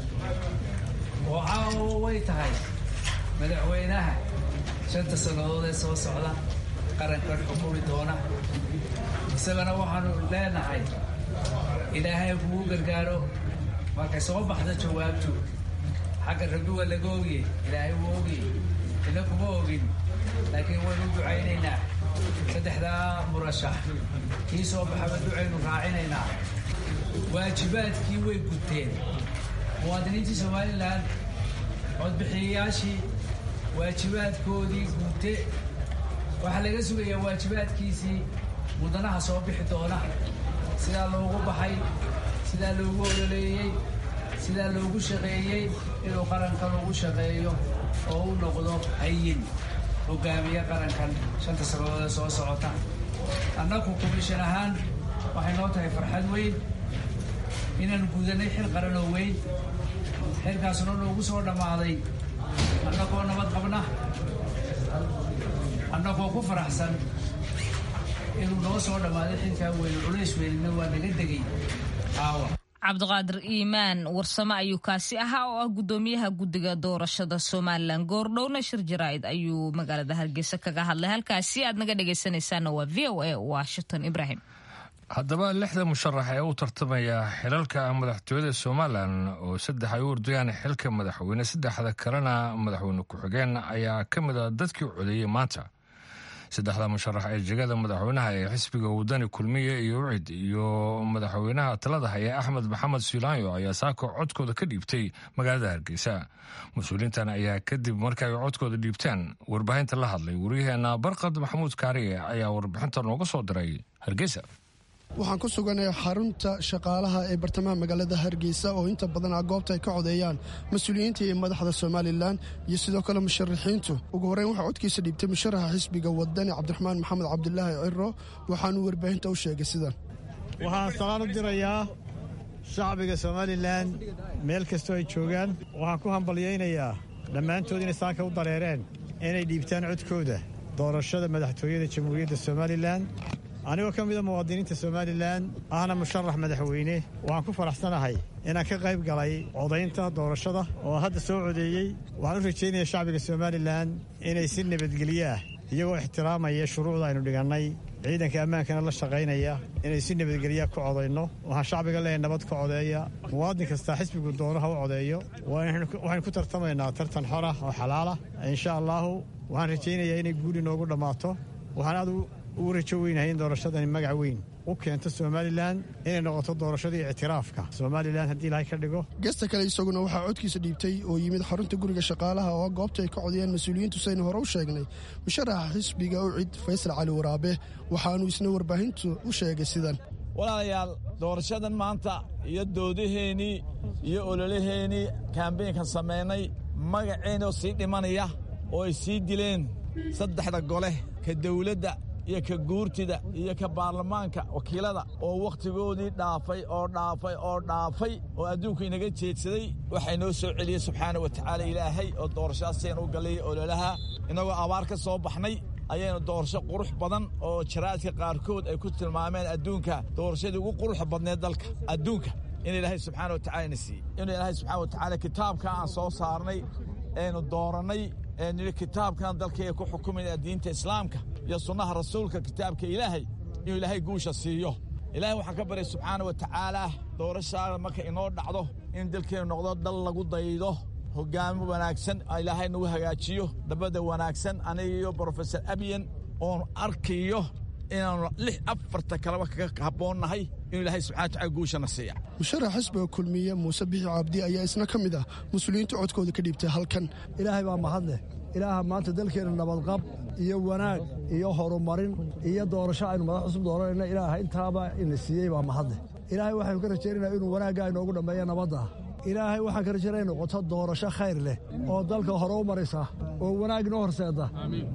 Speaker 13: oo caawo way tahay madaxweynaha shanta sannadood ee soo socda qarankan xukumi doona isagana waxaanu leenahay ilaahay kugu gargaaro markay soo baxda jawaabtu xagga rabbi waa laga ogiye ilaahay wuu ogiye ina kuma ogin laakiin waynu ducaynaynaa saddexdaa murashax kii soo baxaba ducaynu raacinaynaa waajibaadkii way guteen muwaadiniintii somalilan codbixiyayaashii waajibaadkoodii guute waxaa laga sugayaa waajibaadkiisii mudanaha soo bixi doona sidaa loogu baxay sidaa loogu ololeeyey sidaa loogu shaqeeyey inuu qarankan ugu shaqeeyo oo u noqdo hayin hogaamiye qarankan shanta sannadood ee soo socota annagu komishan ahaan waxay noo tahay farxad weyn inaan gudanay xil qaran oo weyn xilkaasuna noogu soo dhammaaday annagoo nabad qabna annagoo ku faraxsan inuu noo soo dhammaaday xilkaa weyn culays weynina waa naga degay aawa
Speaker 2: cabdiqaadir iimaan warsame ayuu kaasi ahaa oo ah gudoomiyaha guddiga doorashada somalilan goordhowna shir jaraa'id ayuu magaalada hargeysa kaga hadlay halkaasi aad naga dhegaysanaysaana waa v o a washington ibrahim
Speaker 1: haddaba lixda musharax ee u tartamaya xilalka madaxtooyada somalilan oo saddex ay u ordayaan xilka madaxweyne saddexda kalena madaxweyne ku-xigeen ayaa ka mid a dadkii codeeyey maanta saddexda musharax ee jegada madaxweynaha ee xisbiga wadani kulmiye iyo ucid iyo madaxweynaha talada haya axmed maxamed suulaanyo ayaa saako codkooda ka dhiibtay magaalada hargeysa mas-uuliintan ayaa kadib marka ay codkooda dhiibtaan warbaahinta la hadlay waryaheena barqad maxamuud kaariye ayaa warbixinta nooga soo diray hargeysa
Speaker 21: waxaan ku suganay xarunta shaqaalaha ee bartamaha magaalada hargeysa oo inta badan ah goobta ay ka codeeyaan mas-uuliyiinta iyo madaxda somalilan iyo sidoo kale musharaxiintu ugu horreyn waxaa codkiisa dhiibtay musharaxa xisbiga wadani cabdiraxmaan maxamed cabdilaahi ciro waxaanuu warbaahinta u sheegay sidan
Speaker 6: waxaan salaan u dirayaa shacbiga somalilan meel kastoo ay joogaan waxaan ku hambalyaynayaa dhammaantood inay saaka u dareereen inay dhiibtaan codkooda doorashada madaxtooyada jamhuuriyadda somalilan anigoo ka mida muwaadiniinta somalilan ahna musharax madaxweyne waxaan ku faraxsanahay inaan ka qayb galay codaynta doorashada oo hadda soo codeeyey waxaan u rajaynayaa shacbiga somalilan inay si nabadgelyo ah iyagoo ixtiraamaya shuruucda aynu dhigannay ciidanka ammaankana la shaqaynaya inay si nabadgelyaa ku codayno waxaan shacbiga leeyahay nabad ka codeeya muwaadin kastaa xisbigu doonaha u codeeyo waxaynu ku tartamaynaa tartan xor ah oo xalaalah insha allaahu waxaan rajaynayaa inay guuli noogu dhammaato waxaan aad ugu rajo weynahay in doorashadani magac weyn u keento somalilan inay noqoto doorashadii ictiraafka somalilan haddii ilaahay ka dhigo
Speaker 21: gesta kale isaguna waxaa codkiisa dhiibtay oo yimid xarunta guriga shaqaalaha oo goobta ay ka codayaan mas-uuliyiintu saynu hore u sheegnay musharaxa xisbiga ucid faysal cali waraabe waxaanuu isna warbaahintu u sheegay sidan
Speaker 5: walaalayaal doorashadan maanta iyo doodaheennii iyo ololaheennii kaambeynkan samaynay magaceennoo sii dhimanaya oo ay sii dileen saddexda gole ka dawladda iyo ka guurtida iyo ka baarlamaanka wakiilada oo wakhtigoodii dhaafay oo dhaafay oo dhaafay oo adduunku inaga jeedsaday waxay noo soo celiyey subxaana wa tacaala ilaahay oo doorashadaasaynu u gallay ololaha innagoo abaar ka soo baxnay ayaynu doorasho qurux badan oo jaraadka qaarkood ay ku tilmaameen adduunka doorashadii ugu quruxa badneed dalka adduunka in ilaahay subxaana wa tacala na siiyey inuu ilaahay subxana wa tacaala kitaabka aan soo saarnay aynu doorannay nidhi kitaabkan dalkayga ku xukumayna diinta islaamka iyo sunnaha rasuulka kitaabka ilaahay inuu ilaahay guusha siiyo ilaahay waxaan ka baryay subxaana wa tacaala doorashaada marka inoo dhacdo in dalkeennu noqdo dal lagu daydo hogaamo wanaagsan ilaahay nagu hagaajiyo dabadda wanaagsan aniga iyo brofesor abiyan oon arkayo inaanu lix afarta kaleba kaga habboonnahay inuu ilaahay subxana wataala guushana siiya
Speaker 21: musharax xisbiga kulmiye muuse bixi cabdi ayaa isna ka mid ah mas-uuliyiinta codkooda ka dhiibtay halkan
Speaker 4: ilaahay baa mahadleh ilaaha maanta dalkeenna nabadqab iyo wanaag iyo horumarin iyo doorasho aynu madax cusub dooranayna ilaaha intaaba ina siiyey baa mahadleh ilaahay waxaynu ka rajaynayna inuu wanaagga inoogu dhammeeya nabadda ilaahay waxaan ka rajaynaya noqoto doorasho khayr leh oo dalka hore u maraysa oo wanaag inoo horseeda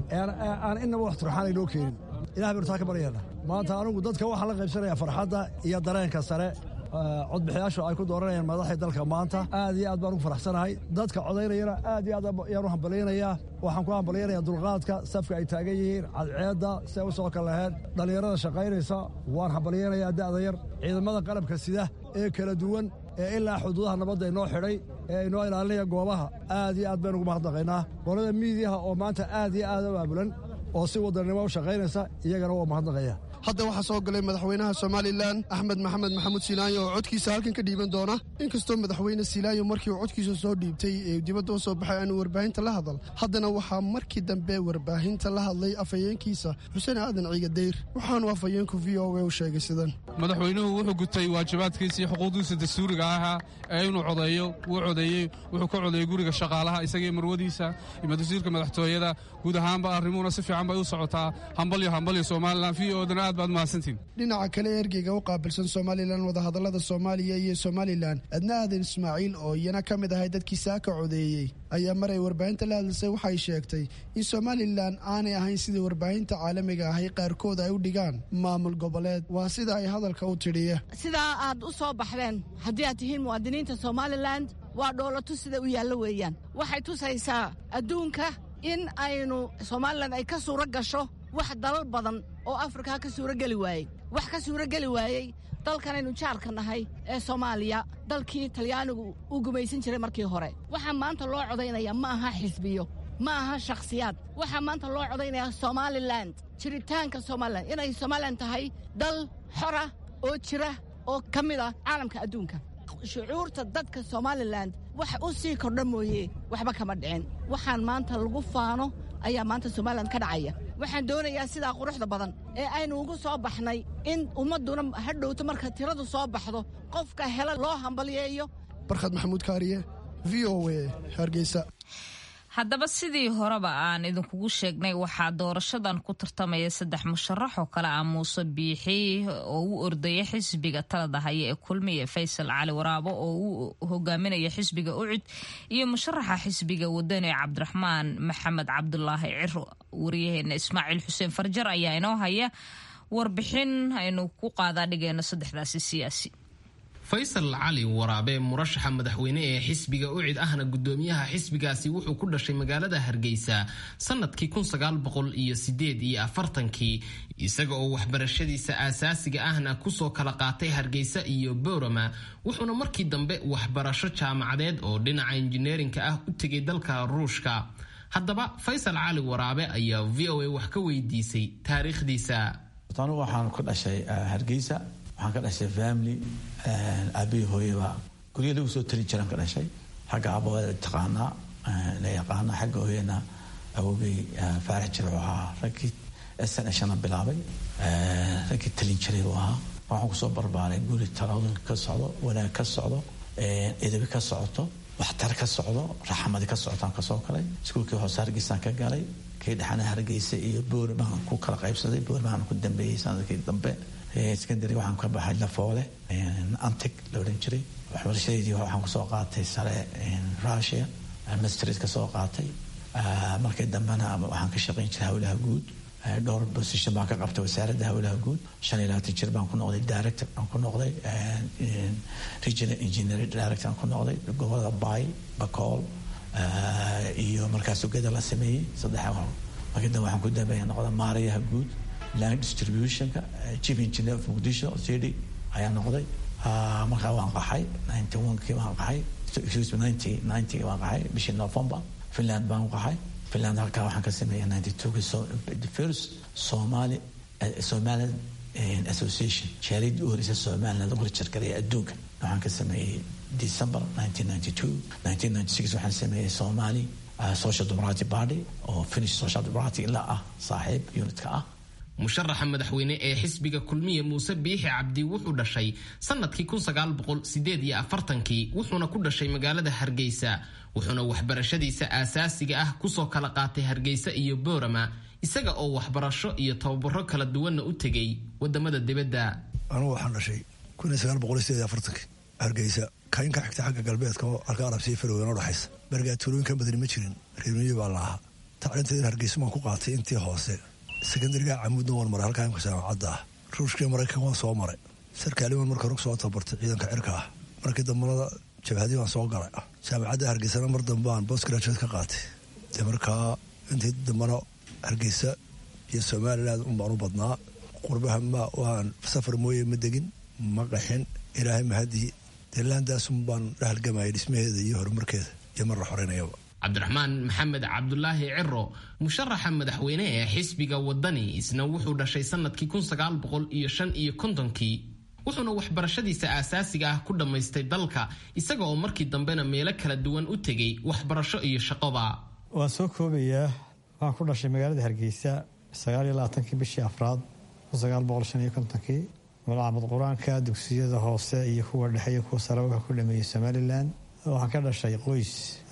Speaker 4: aan innaba wax turxaan inoo keenin ilahay baynu taa ka baryaena maanta anugu dadka waxaa la qaybsanaya farxadda iyo dareenka sare codbixiyaashu ay ku dooranayaan madaxii dalka maanta aad iyo aad baan ugu faraxsanahay dadka codaynayana aad iyo aad ayaan u hambalyaynayaa waxaan ku hambalyaynayaa dulqaadka safka ay taagan yihiin cadceedda si ay u soo kal laheen dhallinyarada shaqaynaysa waan hambalyaynayaa da'da yar ciidamada qalabka sida ee kala duwan ee ilaa xuduudaha nabadda inoo xidhay ee inoo ilaalinaya goobaha aad iyo aad baynu ugu mahadnaqaynaa qolada miidiyaha oo maanta aad iyo aad u aabulan oo si wadannimo u shaqaynaysa iyagana waa mahadnaqaya
Speaker 21: hadda waxaa soo galay madaxweynaha somalilan axmed maxamed maxamuud silaanyo oo codkiisa halkan ka dhiiban doona inkastoo madaxweyne silaanyo markii uu codkiisa soo dhiibtay ee dibadda u soo baxay aanu warbaahinta la hadal haddana waxaa markii dambe warbaahinta la hadlay afhayeenkiisa xuseen aadan ciigadayr waxaanu afhayeenku v o a u sheegay sidan
Speaker 22: madaxweynuhu wuxuu gutay waajibaadkiisii xuquuqdiisa dastuuriga ahaa ee inuu codeeyo wuu codeeyey wuxuu ka codeeyey guriga shaqaalaha isagii marwadiisa iyo wasiirka madaxtooyada guud ahaanba arrimuhuna si fiican bay u socotaa hambalyo hambalyo somalilan v odana aad baad mahadsantiin
Speaker 21: dhinaca kale ergeyga u qaabilsan somalilan wadahadallada soomaaliya iyo somalilan adna aadan ismaaciil oo iyana ka mid ahay dadkii saaka codeeyey ayaa mar ay warbaahinta la hadlisay waxay sheegtay in somalilan aanay ahayn sidai warbaahinta caalamiga ahay qaarkood ay u dhigaan maamul goboleed waa sida ay hadalka u tidhiya
Speaker 23: sidaa aad u soo baxdeen haddii aad tihiin muwaadiniinta somalilan waa dhoolatu sida u yaallo weeyaan waxay tusaysaa adduunka in aynu somalilan ay ka suuro gasho wax dalal badan oo afrika ka suurogeli waayey wax ka suurogeli waayey dalkanaynu jaarka nahay ee soomaaliya dalkii talyaanigu uu gumaysan jiray markii hore waxaa maanta loo codaynaya ma aha xisbiyo ma aha shakhsiyaad waxaa maanta loo codaynayaa somalilan jiritaanka somalilan inay somalilan tahay dal xora oo jira oo ka mid ah caalamka adduunka shucuurta dadka somalilan wax u sii kordha mooye waxba kama dhicin waxaan maanta lagu faano ayaa maanta somalilan ka dhacaya waxaan doonayaa sidaa quruxda badan ee aynu ugu soo baxnay in ummadduna hadhowto marka tiradu soo baxdo qofka hela loo hambalyeeyo
Speaker 21: barkhad maxamuud kaariye v o a hargeysa
Speaker 2: haddaba sidii horeba aan idinkugu sheegnay waxaa doorashadan ku tartamaya saddex musharax oo kale ah muuse biixi oo u ordaya xisbiga talada haya ee kulmiya faysal cali waraabo oo u hogaaminaya xisbiga ucud iyo musharaxa xisbiga wadani cabdiraxmaan maxamed cabdulaahi ciro wariyaheena ismaaciil xuseen farjar ayaa inoo haya warbixin aynu ku qaadaa dhigayno saddexdaasi siyaasi
Speaker 12: faysal cali waraabe murashaxa madaxweyne ee xisbiga ucid ahna gudoomiyaha xisbigaasi wuxuu ku dhashay magaalada hargeysa sanadkii iyo iyo afartankii isaga oo waxbarashadiisa aasaasiga ahna kusoo kala qaatay hargeysa iyo boorama wuxuuna markii dambe waxbarasho jaamacadeed oo dhinaca injineerinka ah u tegay dalka ruushka haddaba faysal cali waraabe ayaa v o a wax ka weydiisay taariikhdiisa
Speaker 3: anigu waxaan ku dhashay hargeysa waxaan ka dhashay family aabihii hooyaba gurya lagu soo tali jiraan ka dhashay xagga aabawada taqaanaa la yaqaana xagga hooyana awogay faarax jir wuxuu ahaa raggii sn shana bilaabay raggii talin jiray buu ahaa waxaan kusoo barbaaray guri talaadun ka socdo wanaag ka socdo edabi ka socoto waxtar ka socdo raxmadi ka socotaan kasoo galay iskuulkii hoose hargeysaan ka galay kii dhexana hargeysa iyo boorimaan ku kala qaybsaday boorimaan ku dambeeyey sanadkii dambe secondary waxaan ka baxay lafoole antig la odhan jiray waxbarashadeedii waxaan kusoo qaatay sare russia mastrid kasoo qaatay markii dambena waxaan ka shaqayn jiray howlaha guud dhowr position baan ka qabtay wasaaradda howlaha guud shan iyo labaatan jir baan ku noqday director baan ku noqday regional engineering director baan ku noqday gobolada bay bacool iyo markaas ugada la sameeyey saddex markii dambe waxaan ku dambeeya noqda maarayaha guud land distributionka chief engineer of muqdisho city ayaa noqday markaa waan qaxay ninety one-kii waan qaxay excuse me ninety ninety waan qaxay bishii november finland baan qaxay finland halkaa waxaan ka sameeyay ninety two-kii so the first somali somaliland association jaaliyadii u horeysa somaliland lagu rajargaray adduunka waxaan ka sameeyey december nineteen ninety two nineteen ninety six waxaan sameeyey somali social democratic party oo finish social democratic ilaa ah saaxiib unitka ah
Speaker 12: musharaxa madaxweyne ee xisbiga kulmiye muuse biixi cabdi wuxuu dhashay sanadkii kii wuxuuna ku dhashay magaalada hargeysa wuxuuna waxbarashadiisa aasaasiga ah kusoo kala qaatay hargeysa iyo boorama isaga oo waxbarasho iyo tababaro kala duwanna u tegay wadamada dibadda
Speaker 4: anugu waxaan dhashay hargeysa kaynka xigta xagga galbeedka oo alka arabsiya faroween udhaxaysa bargaa tuulooyinka badani ma jirin reermiyi baa la ahaa tacliinteeda hargeysa waan ku qaatay intii hoose sekondariga camuudna waan maray halkaa imka jaamacadda ah ruushkii maraykan waan soo maray sarkaaliman marka rug soo tabartay ciidanka cirka ah markii dambana jabhadii waan soo galay jaamacadda hargeysana mar dambe aan bost graduate ka qaatay dee markaa intii dambana hargeysa iyo somaliland un baan u badnaa qurbaha ma waan safar mooye ma degin ma qaxin ilaahay mahadii dee laandaasun baan la halgamayay dhismaheeda iyo horumarkeeda iyo mar la xoreynayaba
Speaker 12: cabdiraxmaan maxamed cabdulaahi ciro musharaxa madaxweyne ee xisbiga wadani isna wuxuu dhashay sanadkii iyo kontonkii wuxuuna waxbarashadiisa aasaasiga ah ku dhammaystay dalka isaga oo markii dambena meelo kala duwan u tegay waxbarasho iyo shaqoba
Speaker 6: waan soo koobayaa waxaan ku dhashay magaalada hargeysa kii bishii afraad kii malcamad qur-aanka dugsiyada hoose iyo kuwa dhexe iyo kuwa sare wuxuu ku dhameeyey somalilan waxaan ka dhashay qoys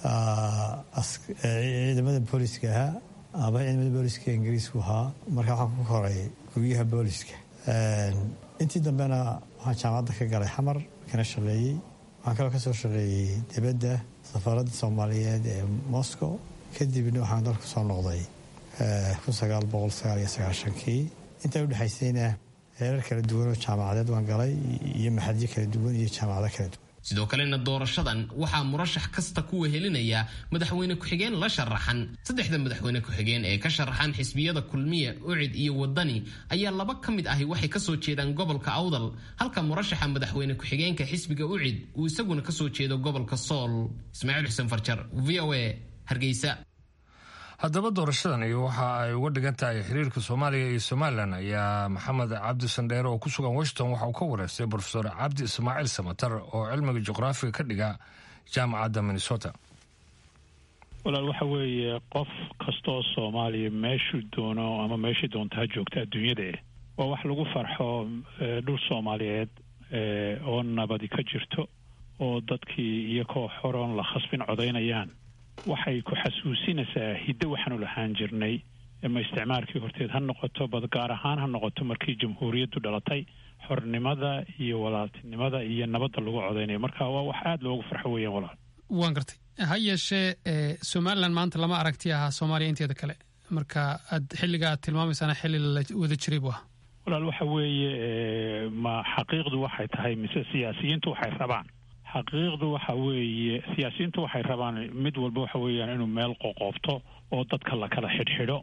Speaker 6: ciidamada booliska ahaa aba ciidamada booliska ingiriisku ahaa marka waxaan ku koray guryaha booliska intii dambena waxaan jaamacadda ka galay xamar kana shaqeeyey waxaan kaloo kasoo shaqeeyey dibadda safaaradda soomaaliyeed ee moscow kadibna waxaan dalka soo noqday kii intaa udhexaysayna heerar kala duwan oo jaamacadeed waan galay iyo maxadyo kala duwan iyo jaamacado kala duwan
Speaker 12: sidoo kalena doorashadan waxaa murashax kasta ku wehelinaya madaxweyne ku-xigeen la sharaxan saddexda madaxweyne ku-xigeen ee ka sharaxan xisbiyada kulmiya ucid iyo wadani ayaa laba ka mid ahi waxay kasoo jeedaan gobolka awdal halka murashaxa madaxweyne ku-xigeenka xisbiga ucid uu isaguna kasoo jeedo gobolka sool ismaaciil xuseen farjar v o a hargeysa
Speaker 1: haddaba doorashadan iyo waxa ay uga dhigan tahay xiriirka soomaaliya iyo somalilan ayaa maxamed cabdi sandheere oo ku sugan washington waxa uu ka wareystay brofesor cabdi ismaaciil samatar oo cilmiga juqraafiga ka dhiga jaamacadda minnesota
Speaker 7: walaal waxa weeye qof kastoo soomaaliya meeshuu doono ama meeshii doonta ha joogta adduunyada waa wax lagu farxo dhul soomaaliyeed oo nabadi ka jirto oo dadkii iyakoo xoroon la khasbin codaynayaan waxay ku xasuusinaysaa hiddo waxaanu lahaan jirnay ma isticmaalkii horteed ha noqoto bad gaar ahaan ha noqoto markii jamhuuriyaddu dhalatay xornimada iyo walaaltinimada iyo nabadda lagu codaynayo marka waa wax aada loogu farxo weeyaan walaal
Speaker 8: waan gartay ha yeeshee somalilan maanta lama aragti ahaa soomaaliya inteeda kale marka aad xilliga aad tilmaamaysaana xilli la wada jiray buu ahaa
Speaker 7: walaal waxa weeye ma xaqiiqdu waxay tahay mise siyaasiyiintu waxay rabaan xaqiiqdu waxa weeye siyaasiyiintu waxay rabaan mid walba waxa weeyaan inuu meel qoqoobto oo dadka la kala xidhxidho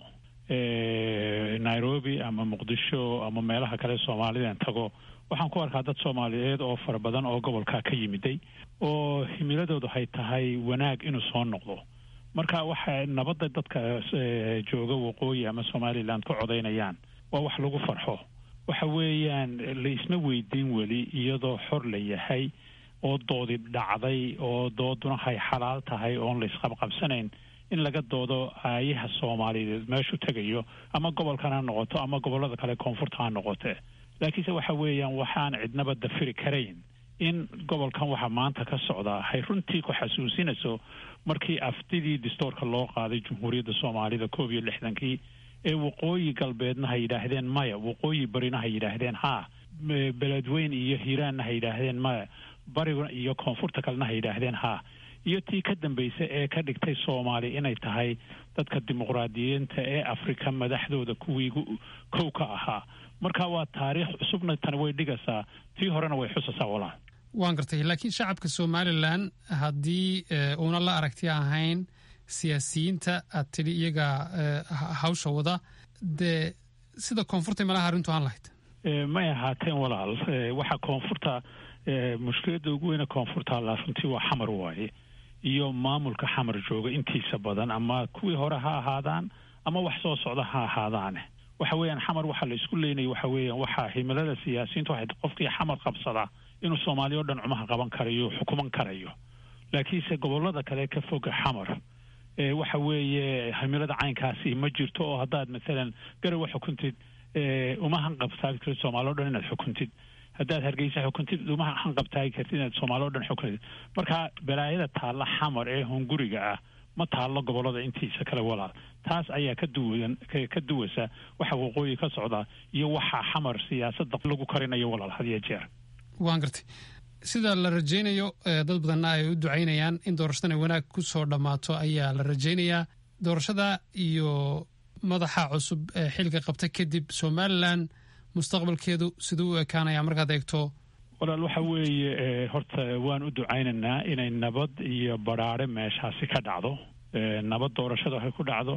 Speaker 7: nairobi ama muqdisho ama meelaha kale soomaalidan tago waxaan ku arkaa dad soomaaliyeed oo fara badan oo gobolkaa ka yimiday oo himiladoodu hay tahay wanaag inuu soo noqdo marka waxa nabadda dadka jooga waqooyi ama somalilan ku codaynayaan waa wax lagu farxo waxa weeyaan la isma weydiin weli iyadoo xor la yahay oo doodi dhacday oo dooduna hay xalaal tahay oon la isqabqabsanayn in laga doodo aayaha soomaaliyeed meeshuu tegayo ama gobolkan ha noqoto ama gobollada kale koonfurta ha noqote laakiinse waxa weeyaan waxaan cidnaba dafiri karayn in gobolkan waxa maanta ka socdaa hay runtii ku xasuusinayso markii aftidii distoorka loo qaaday jumhuuriyadda soomaalida koob iyo lixdankii ee waqooyi galbeedna ha yidhaahdeen maya waqooyi barina ha yidhaahdeen haa beledweyn iyo hiiraanna ha yidhaahdeen maya bariga iyo koonfurta kalena ha yidhaahdeen haa iyo tii ka dambaysa ee ka dhigtay soomaali inay tahay dadka dimuqraadiyiinta ee afrika madaxdooda kuwii kow ka ahaa marka waa taariikh cusubna tani way dhigaysaa tii horena way xusaysaa walaal
Speaker 8: waan gartay laakiin shacabka somalilan haddii uuna la aragti ahayn siyaasiyiinta aad tidhi iyaga hawsha wada dee sida koonfurta malaha arrintu aan lahayd
Speaker 7: may ahaateen walaal waxa koonfurta mushkiladda ugu weyne koonfurta alla runtii waa xamar waaye iyo maamulka xamar jooga intiisa badan ama kuwii hore ha ahaadaan ama wax soo socda ha ahaadaane waxa weeyaan xamar waxa la isku leynaya waxa weeyaan waxaa himilada siyaasiyiinta waxay qofkii xamar qabsadaa inuu soomaaliya o dhan cumaha qaban karayo xukuman karayo laakiinse gobollada kale ka foga xamar waxa weeye himilada caynkaasi ma jirto oo haddaad maalan garowa xukuntid uma hanqabtaagi kartid soomaali o dhan inaad xukuntid haddaad hargeysa xukuntid uma hanqabtaagi kartid inaad soomaali o dhan xukuntid marka balaayada taalla xamar ee hunguriga ah ma taallo gobollada intiisa kale walaal taas ayaa ka duwan ka duwaysa waxa waqooyi ka socda iyo waxaa xamar siyaasadda lagu karinayo walaal had iyo jeer
Speaker 8: waan gartay sida la rajaynayo dad badanna ay u ducaynayaan in doorashadan ay wanaag ku soo dhammaato ayaa la rajaynayaa doorashada iyo madaxa cusub ee xilka qabta kadib somalilan mustaqbalkeedu siduu u ekaanaya markaad eegto
Speaker 7: walaal waxa weeye horta waan u ducaynaynaa inay nabad iyo badhaare meeshaasi ka dhacdo nabad doorashada ay ku dhacdo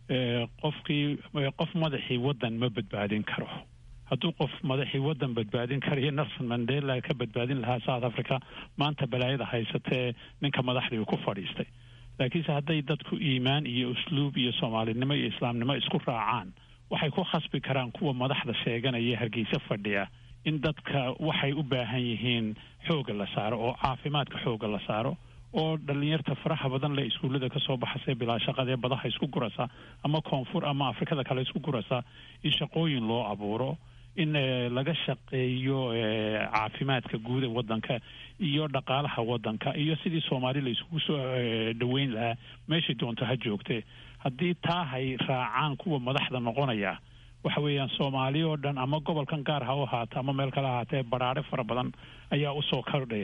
Speaker 7: qofkii qof madaxii waddan ma badbaadin karo hadduu qof madaxii waddan badbaadin karayo nelson mandela ka badbaadin lahaa south africa maanta balaayada haysatee ninka madaxdii uu ku fadhiistay laakiinse hadday dadku iimaan iyo usluub iyo soomaalinimo iyo islaamnimo isku raacaan waxay ku khasbi karaan kuwa madaxda sheeganaya hargeysa fadhiya in dadka waxay u baahan yihiin xoogga la saaro oo caafimaadka xoogga la saaro oo dhalinyarta faraha badan le iskuullada kasoo baxasee bilaa shaqadee badaha isku gurasa ama koonfur ama afrikada kale isku gurasa in shaqooyin loo abuuro in laga shaqeeyo caafimaadka guud ee waddanka iyo dhaqaalaha waddanka iyo sidii soomaali la iskugu soo dhaweyn lahaa meeshay doonto ha joogtee haddii taa hay raacaan kuwa madaxda noqonaya waxa weeyaan soomaali oo dhan ama gobolkan gaar ha u ahaata ama meel kale ahaatee badhaadhe fara badan ayaa usoo kordhaya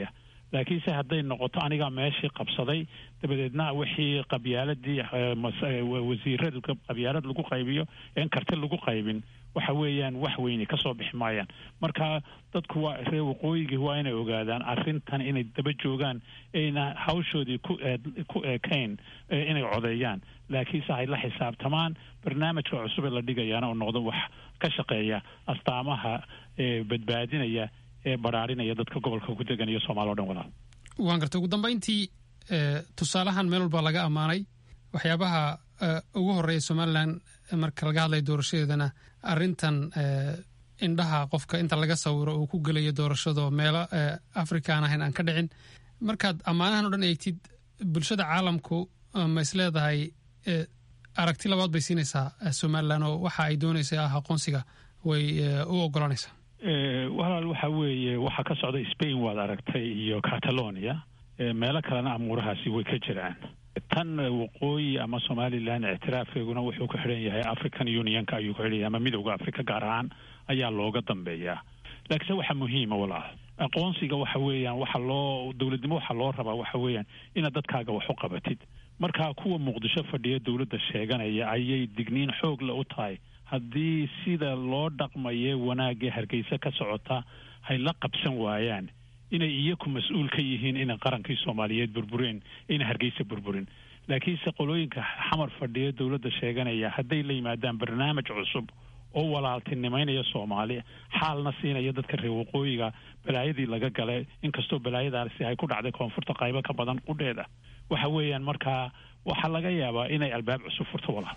Speaker 7: laakiinse hadday noqoto anigaa meeshii qabsaday dabadeedna wixii qabyaaladii wasiirada qabyaalad lagu qaybiyo een karti lagu qaybin waxa weeyaan wax weyne kasoo bixi maayaan marka dadku waa reer waqooyigii waa inay ogaadaan arrintan inay daba joogaan ayna hawshoodii ku ku eekayn inay codeeyaan laakiinse ay la xisaabtamaan barnaamijka cusub ee la dhigayaana oo noqdo wax ka shaqeeya astaamaha badbaadinaya ee baraarinaya dadka gobolka ku degan iyo soomaaliya o dhan walaal
Speaker 8: waan gartay ugu dambayntii tusaalahan meel walba laga ammaanay waxyaabaha ugu horreeya somalilan marka laga hadlaya doorashadeedana arrintan indhaha qofka inta laga sawiro uu ku gelayo doorashado meelo africa aan ahayn aan ka dhicin markaad ammaanahan o dhan eegtid bulshada caalamku ma is leedahay aragti labaad bay siinaysaa somalilan oo waxa ay doonaysa ah aqoonsiga way u ogolanaysaa
Speaker 7: walaal waxa weeye waxaa ka socda spain waad aragtay iyo catalonia meelo kalena amuurahaasi way ka jiraan tan waqooyi ama somalilan ictiraafkeeguna wuxuu ku xidhan yahay african unionka ayuu ku xidhan yahay ama midowda africa gaar ahaan ayaa looga dambeeyaa laakiinse waxa muhiima walaal aqoonsiga waxa weeyaan waxa loo dowladnimo waxa loo rabaa waxa weeyaan inaad dadkaaga wax u qabatid marka kuwa muqdisho fadhiya dowladda sheeganaya ayay digniin xoog le u tahay haddii sida loo dhaqmaye wanaagee hargeysa ka socota hay la qabsan waayaan inay iyaku mas-uul ka yihiin inay qarankii soomaaliyeed burbureen ayna hargeysa burburin laakiinse qolooyinka xamar fadhiya dowladda sheeganaya hadday la yimaadaan barnaamij cusub oo walaaltinimaynaya soomaali xaalna siinaya dadka reer waqooyiga balaayadii laga galay inkastoo balaayadaasi ay ku dhacday koonfurta qaybo ka badan qudheeda waxa weeyaan markaa waxaa laga yaabaa inay albaab cusub furto walaal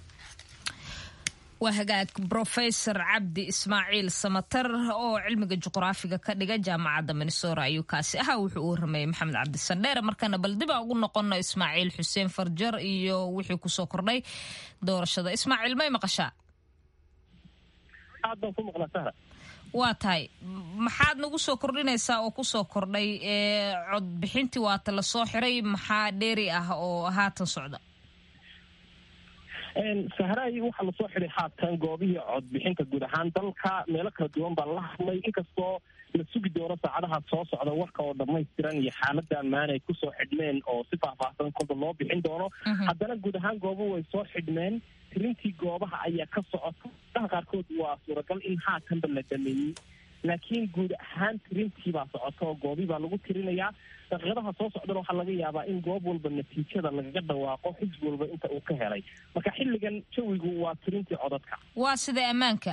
Speaker 2: waa hagaag brofesor cabdi ismaaciil samatar oo cilmiga juqraafiga ka dhiga jaamacadda minnesora ayuu kaasi ahaa wuxuu u waramayay maxamed cabdisandheere markana bal dib a ugu noqono ismaaciil xuseen farjar iyo wixii kusoo kordhay doorashada ismaaciil may maqashaa
Speaker 9: aad baan ku maqlaa sahra
Speaker 2: waa tahay maxaad nagu soo kordhinaysaa oo kusoo kordhay codbixintii waata lasoo xiray maxaa dheeri ah oo haatan socda
Speaker 9: sahraay waxaa lasoo xiday haatan goobihii codbixinta guud ahaan dalka meelo kala duwan baa la hadlay inkastoo la sugi doono saacadaha soo socda warka oo dhammaystiran iyo xaalada ammaan ay kusoo xidhmeen oo si faahfaahsan kolba loo bixin doono haddana guud ahaan goobo way soo xidhmeen tirintii goobaha ayaa ka socota daha qaarkood waa suuragal in haatanba la dhameeyey laakiin guud ahaan tirintii baa socota oo goobii baa lagu tirinayaa daqiiqadaha soo socdana waxaa laga yaabaa in goob walba natiijada lagaga dhawaaqo xisbi walba inta uu ka helay marka xilligan jawigu waa tirintii codadka
Speaker 2: waa sida ammaanka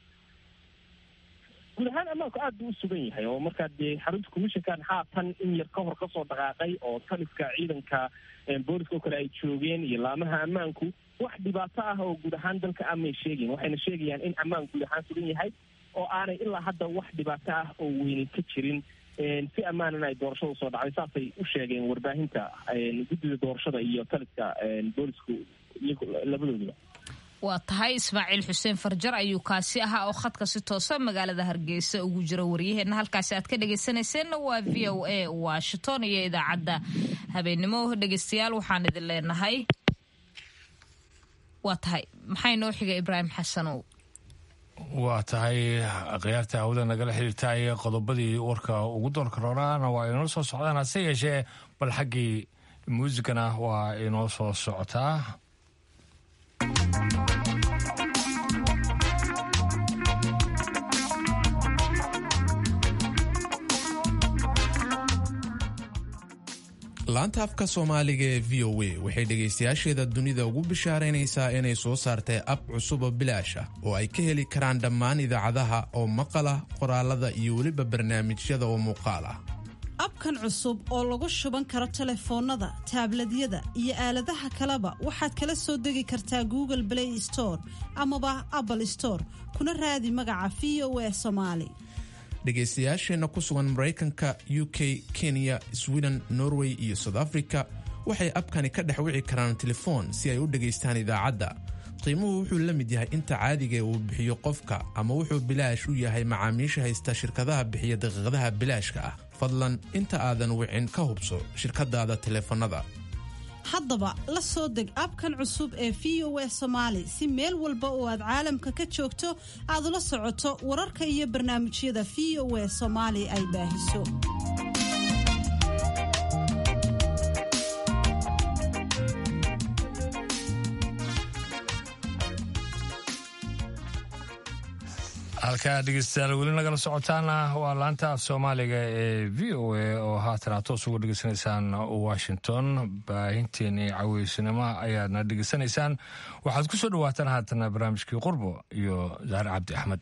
Speaker 9: guud ahaan ammaanku aad buu u sugan yahay oo markaa dee xarunta commissionkan haatan in yar ka hor kasoo dhaqaaqay oo taliska ciidanka booliska oo kale ay joogeen iyo laamaha ammaanku wax dhibaato ah oo guud ahaan dalka amay sheegayn waxayna sheegayaan in ammaan guud ahaan sugan yahay oo aanay ilaa hadda wax dhibaato ah oo weyni ka jirin si ammaanan ay doorashada usoo dhacday saasay u sheegeen warbaahinta guddida doorashada iyo taliska boolisku labadooduba
Speaker 2: waa tahay ismaaciil xuseen farjar ayuu kaasi ahaa oo khadka si toosa magaalada hargeysa ugu jira waryaheena halkaasi aad ka dhegaysanayseena waa v o a washington iyo idaacadda habeennimo dhegaystayaal waxaan idin leenahay waa tahay maxay noo xiga ibraahim xasanow
Speaker 1: waa tahay khiyaarta hawada nagala xiriirtaay qodobadii warka ugu doorka rooraana waa inoo soo socdaan hase yeeshee bal xaggii muusigana waa inoo soo socotaa
Speaker 10: laanta afka soomaaliga ee v o a waxay dhegaystayaasheeda dunida ugu bishaaraynaysaa inay soo saartay ab cusub oo bilaash ah oo ay ka heli karaan dhammaan idaacadaha oo maqala qoraalada iyo weliba barnaamijyada oo muuqaal ah
Speaker 11: abkan cusub oo lagu shuban karo telefoonnada taabladyada iyo aaladaha kaleba waxaad kala soo degi kartaa google play store amaba apple store kuna raadi magaca v o a somaali
Speaker 10: dhegaystayaasheenna ku sugan maraykanka u k kenya sweden norway iyo south africa waxay abkani ka dhex wici karaan telefoon si ay u dhegaystaan idaacadda qiimuhu wuxuu la mid yahay inta caadigae uu bixiyo qofka ama wuxuu bilaash u yahay macaamiisha haysta shirkadaha bixiya daqiiqadaha bilaashka ah fadlan inta aadan wicin ka hubso shirkadaada teleefannada
Speaker 11: haddaba la soo deg abkan cusub ee v o a somaali si meel walba oo aad caalamka ka joogto aad ula socoto wararka iyo barnaamijyada v o a soomaali ay baahiso
Speaker 1: halkaa dhegeystayaal weli nagala socotaana waa laanta af soomaaliga ee v o a oo haatan aad toos uga dhegeysanaysaan washington baahinteenii caweysnimo ayaadna dhegeysanaysaan waxaad ku soo dhawaataan haatana barnaamijkii qurbo iyo zahre cabdi axmed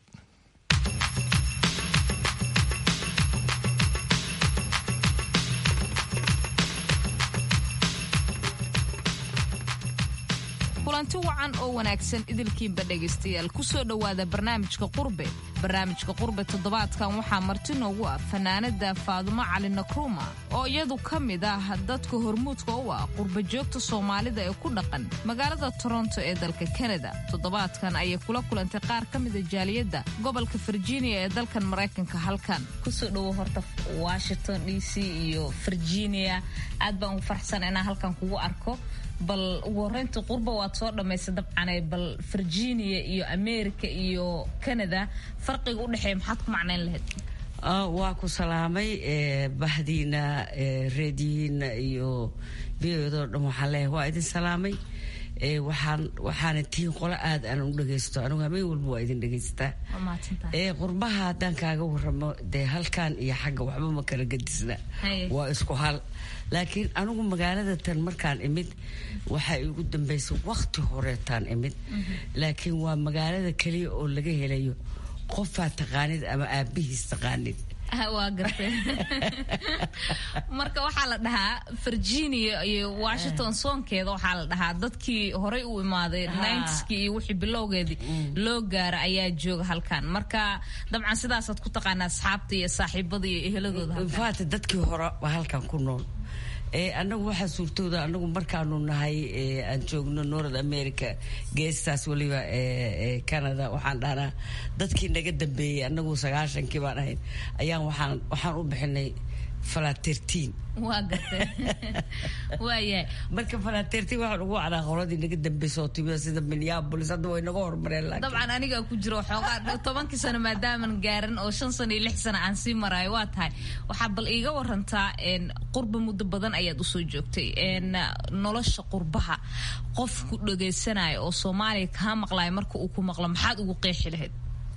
Speaker 2: kulanti wacan oo wanaagsan idilkiinba dhegaystayaal kusoo dhowaada barnaamijka qurbe barnaamijka qurbe toddobaadkan waxaa marti noogu ah fanaanada faadumo cali nakruuma oo iyadu ka mid ah dadka hormuudka u ah qurba joogta soomaalida ee ku dhaqan magaalada toronto ee dalka kanada toddobaadkan ayay kula kulantay qaar ka mida jaaliyadda gobolka virginia ee dalkan maraykanka halkan kusoo dhowo horta washington d c iyo virginia aad baan ugu farxsan inaan halkan kugu arko bal ugu horeynta qurba waad soo dhammaysay dabcanay bal virginia iyo america iyo canada farqiga u dhexeeya maxaad ku macnayn lahayd
Speaker 14: waa ku salaamay bahdiina reediyihiina iyo biyodoo dhan waxaan leeyahay waa idin salaamay waxaan waxaana tihiin qolo aad aan u dhagaysto anigu habeen walba waa idin dhagaystaa qurbaha haddaan kaaga waramo dee halkan iyo xagga waxba ma kala gadisna waa isku hal laakiin anigu magaalada tan markaan imid waxaa igu dambaysay waqti horeetaan imid laakiin waa magaalada keliya oo laga helayo qofaa taqaanid ama aabihiis taqaanid
Speaker 2: waa gartay marka waxaa la dhahaa virginia iyo washington soonkeeda waxaa la dhahaa dadkii horey u imaaday ninetskii iyo wixii bilowgeedii loo gaara ayaa jooga halkan marka dabcan sidaasaad ku taqaanaa asxaabta iyo saaxiibada iyo eheladooda
Speaker 14: faata dadkii hore waa halkan ku nool anagu waxaa suurtooda anagu markaanu nahay aan joogno north america geestaas weliba canada waxaan dhahnaa dadkii naga dambeeyey anagu sagaashankii baan ahayn ayaan waxaan waxaan u bixinay falatertiin
Speaker 2: waa gartay waayahay
Speaker 14: marka falatertiin waxaan ugu wacnaa qoladii naga dambaysa oo timida sida minneapolis hadda way naga hormareen laakiin
Speaker 2: dabcan aniga ku jiro xoogaa tobankii sano maadaaman gaaran oo shan sano iyo lix sano aan sii maraayo waa tahay waxaa bal iiga warantaa qurba muddo badan ayaad usoo joogtay nolosha qurbaha qof ku dhagaysanayo oo soomaaliya kaa maqlayo marka uu ku maqlo maxaad ugu qeexi lahayd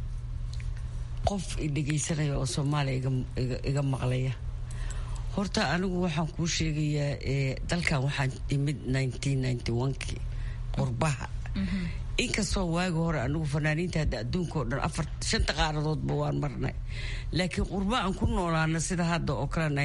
Speaker 14: qof i dhegaysanaya oo soomaaliya iga maqlaya horta anigu waxaan kuu sheegayaa dalkan waxaan imid kii qurbaha inkastoo waagi hore anigu fanaaniinta hadda adduunka oo dhan afar shanta qaaradoodba waan marnay laakiin qurba aan ku noolaana sida hadda oo kale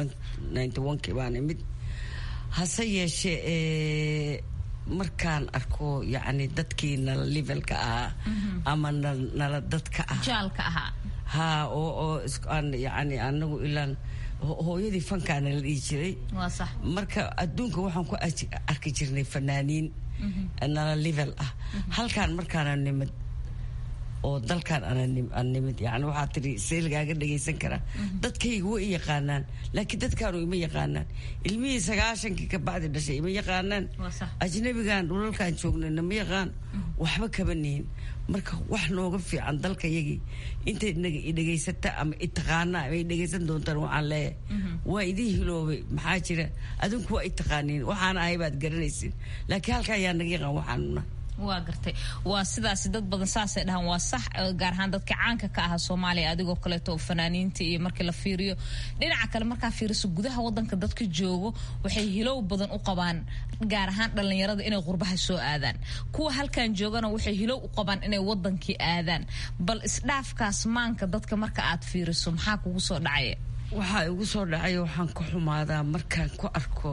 Speaker 14: kii baan imid hase yeeshee markaan arko yacni dadkii nala levelka ahaa ama nala dadka
Speaker 2: ahaa
Speaker 14: ha oo oo aan yacni anagu ilaan hooyadii fankaana la dhihi jiray marka adduunka waxaan ku arki jirnay fanaaniin nala level ah halkaan markaana nimid oo dalkaan aan nimid yani waxaa tiri see lagaaga dhagaysan karaa dadkayga way i yaqaanaan laakiin dadkaanu ima yaqaanaan ilmihii sagaashankii ka bacdi dhashay ima yaqaanaan ajnabigan dhulalkaan joognayna ma yaqaan waxba kama nihin marka wax nooga fiican dalkayagii intay idhegaysata ama itaqaana ama dhegaysan doontaan waxaan leeyahay waa idin hiloobay maxaa jira adinku waa itaqaaniin waxaana ahay baad garanaysin laakiin halka ayaa naga yaqaan waxaanuna
Speaker 2: waa gartay waa sidaasi dad badan saasay dhahaan waa sax gaar ahaan dadka caanka ka aha soomaaliya adigoo kaleeto oo fanaaniinta iyo markii la fiiriyo dhinaca kale markaa fiiriso gudaha wadanka dadka joogo waxay hilow badan u qabaan gaar ahaan dhallinyarada inay qurbaha soo aadaan kuwa halkan joogana waxay hilow u qabaan inay wadankii aadaan bal isdhaafkaas maanka dadka marka aad fiiriso maxaa kugu soo dhacaya
Speaker 14: waxaa igu soo dhacay waxaan ka xumaadaa markaan ku arko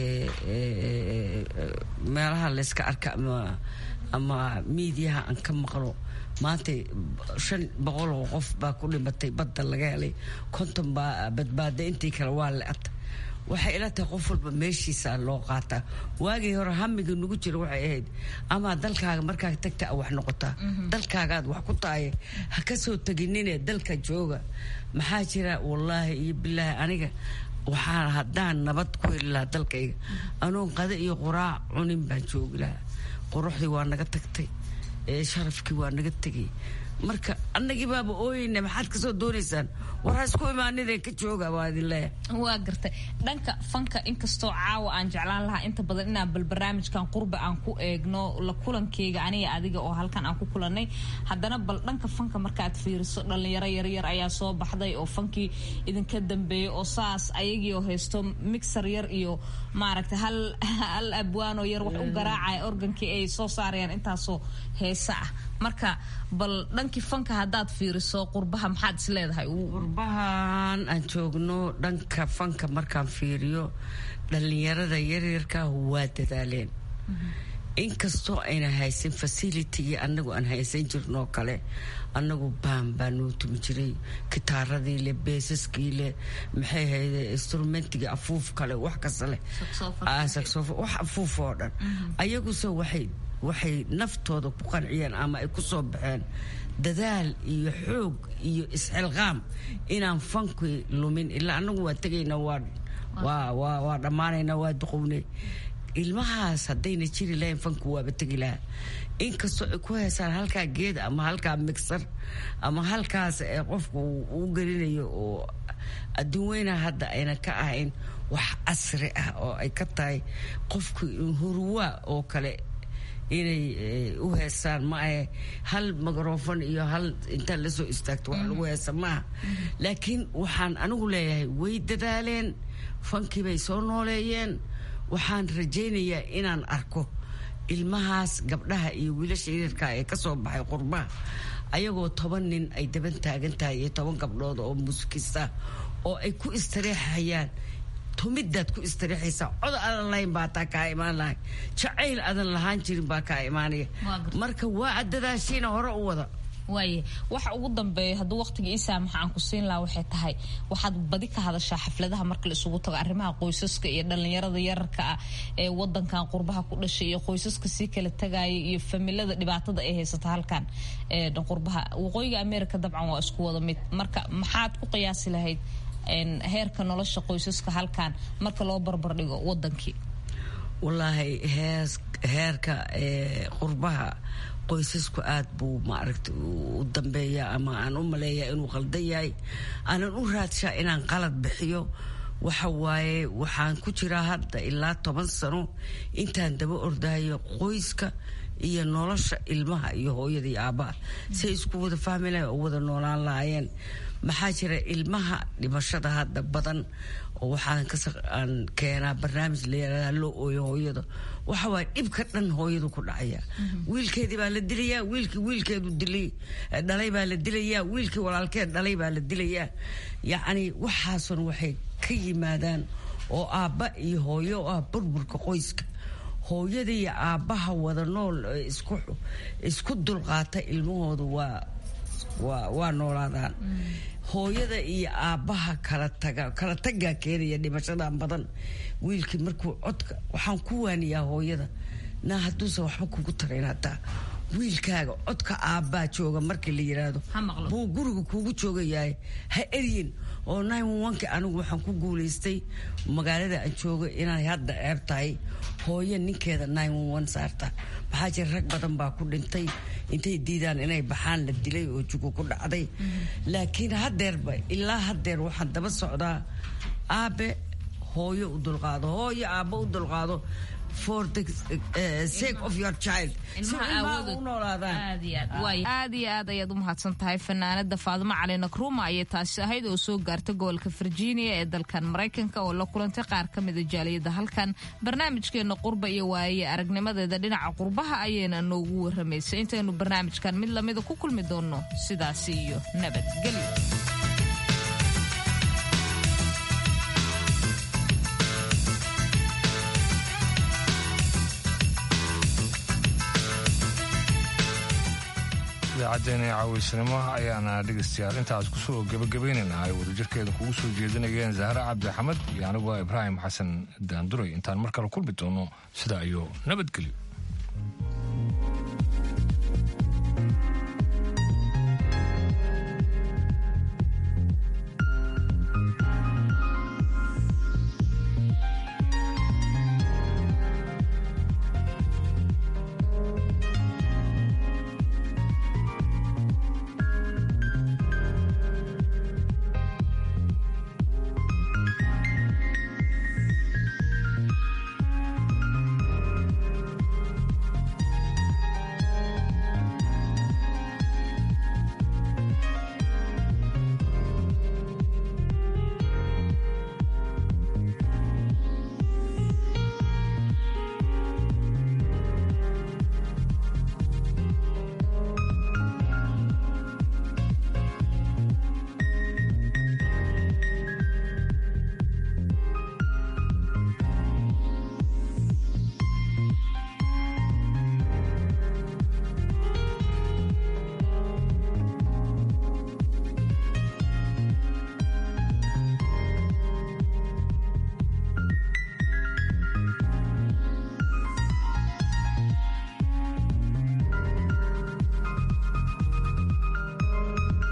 Speaker 14: meelaha layska arka ama ama miidiyaha aan ka maqlo maanta shan boqol oo qof baa ku dhimatay badda laga helay konton baa badbaada intii kale waa le-ata waxay ila tahay qof walba meeshiisa loo qaataa waagii hore hamiga nagu jira waxay ahayd ama dalkaaga markaa tagta a wax noqotaa dalkaagaad wax ku tahay ha ka soo teginine dalka jooga maxaa jira wallaahi iyo bilaahi aniga waxaan haddaan nabad ku heli lahaa dalkayga anoon qada iyo quraac cunin baan joogi lahaa quruxdii waa naga tagtay sharafkii waa naga tegay marka annagii baaba ooyeyna maxaad kasoo doonaysaan war ha isku imaanidee ka jooga waa idin leeyahay
Speaker 2: waa gartay dhanka fanka inkastoo caawa aan jeclaan lahaa inta badan inaan bal barnaamijkan qurbe aan ku eegno la kulankeyga aniga adiga oo halkan aan ku kulanay haddana bal dhanka fanka markaad fiiriso dhalinyaro yaryar ayaa soo baxday oo fankii idinka dambeeyay oo saas ayagii oo haysto mixer yar iyo maaragtay hal hal abwaanoo yar wax u garaacaya organkii ay soo saarayaan intaasoo heesa ah marka bal dhankii fanka haddaad fiiriso qurbaha maxaad is leedahay
Speaker 14: qurbahan aan joogno dhanka fanka markaan fiiriyo dhallinyarada yaryarka waa dadaaleen inkastoo ayna haysan facilitigii anagu aan haysan jirnoo kale anagu baan baa noo tumi jiray kitaaradii leh beesaskii leh maxay hayde instrumentigii afuuf kale wax kasta leh wax afuuf oo dhan ayaguse waxay waxay naftooda ku qanciyeen ama ay ku soo baxeen dadaal iyo xoog iyo isxilqaam inaan fankii lumin ilaa anagu waa tegayna waa dhammaanayna waa duqownay ilmahaas haddayna jiri lahayn fanku waaba tegi lahaa inkastoo ay ku heesaan halkaa geed ama halkaa mixer ama halkaas ee qofku uu gelinayo oo adduun weyna hadda ayna ka ahayn wax casri ah oo ay ka tahay qofku hurwaa oo kale inay u heesaan ma ahe hal mikrofon iyo hal intaad la soo istaagto wax lagu heesa maaha laakiin waxaan anigu leeyahay way dadaaleen fankii bay soo nooleeyeen waxaan rajaynayaa inaan arko ilmahaas gabdhaha iyo wiilasha yaryarka ee ka soo baxay qurbaha ayagoo toban nin ay daban taagan tahay iyo toban gabdhood oo muusikista oo ay ku istareexayaan tumidaad ku istariixaysaa cod adan lahayn baa taa kaa imaan lahay jacayl adan lahaan jirin baa kaa imaanaya marka waa adadaashiina hore u wada
Speaker 2: waaye waxa ugu dambeeya hadduu waqtiga ii saamaxa aan ku siin lahaa waxay tahay waxaad badi ka hadashaa xafladaha marka la isugu tago arrimaha qoysaska iyo dhallinyarada yararka ah ee wadankan qurbaha ku dhashay iyo qoysaska sii kala tagaaya iyo familada dhibaatada ay haysata halkan qurbaha waqooyiga america dabcan waa isku wada mid marka maxaad ku qiyaasi lahayd heerka nolosha qoysaska halkan marka loo barbardhigo wadankii
Speaker 14: wallaahi heerka qurbaha qoysasku aad buu maaragta u dambeeya ama aan u maleeya inuu qaldan yahay aanan u raadshaa inaan qalad bixiyo waxa waaye waxaan ku jiraa hadda ilaa toban sano intaan daba ordahayo qoyska iyo nolosha ilmaha iyo hooyada iyo aabbaha say isku wada fahmi lahayn oo wada noolaan lahaayeen maxaa jira ilmaha dhimashada hadda badan oo waxaan kasaan keenaa barnaamij la yaraada loo ooyo hooyada waxa waay dhibka dhan hooyadu ku dhacaya wiilkeedii baa la dilayaa wiilkii wiilkeedu dilay dhalay baa la dilayaa wiilkii walaalkeed dhalay baa la dilayaa yacni waxaasun waxay ka yimaadaan oo aabba iyo hooyo oo ah burburka qoyska hooyada iyo aabbaha wada nool isku isku dulqaata ilmahoodu waa waa waa noolaadaan hooyada iyo aabbaha kala taga kala tagaa keenaya dhimashadan badan wiilkii markuu codka waxaan ku waaniyaa hooyada naa hadduusan waxba kugu tarayn hataa wiilkaaga codka aabbaa jooga markii la yiraahdo buu guriga kuugu joogayahay ha eryin oo nki anigu waxaan ku guulaystay magaalada aan joogo inay hadda ceeb tahay hooyo ninkeeda saarta maxaa jira rag badan baa ku dhintay intay diidaan inay baxaan la dilay oo jugu ku dhacday laakiin hadeerba ilaa hadeer waxaan daba socdaa aabe hooyo u dulqaado hooyo aabbo u dulqaado for the uh, sake of your child si ilmaha u noolaadaan
Speaker 2: aad iyo aad ayaad u mahadsan tahay fanaanada faadimo cali nakruma ayay taasi ahayd oo soo gaarta gobolka virginia ee dalkan maraykanka oo la kulantay qaar ka mida jaaliyada halkan barnaamijkeena qurba iyo waaye aragnimadeeda dhinaca qurbaha ayayna noogu waramaysay intaynu barnaamijkan mid lamida ku kulmi doonno sidaasi iyo nabadgelyo
Speaker 1: idaacaddeenii caawiysnimo ayaana dhegaystayaal intaas kusoo gebagabaynayna ay wadajirkeeda kugu soo jeedinayeen zahre cabdi axmed iyo aniguo ibraahim xasan daanduray intaan mar kale kulmi doono sidaa iyo nabadgelyo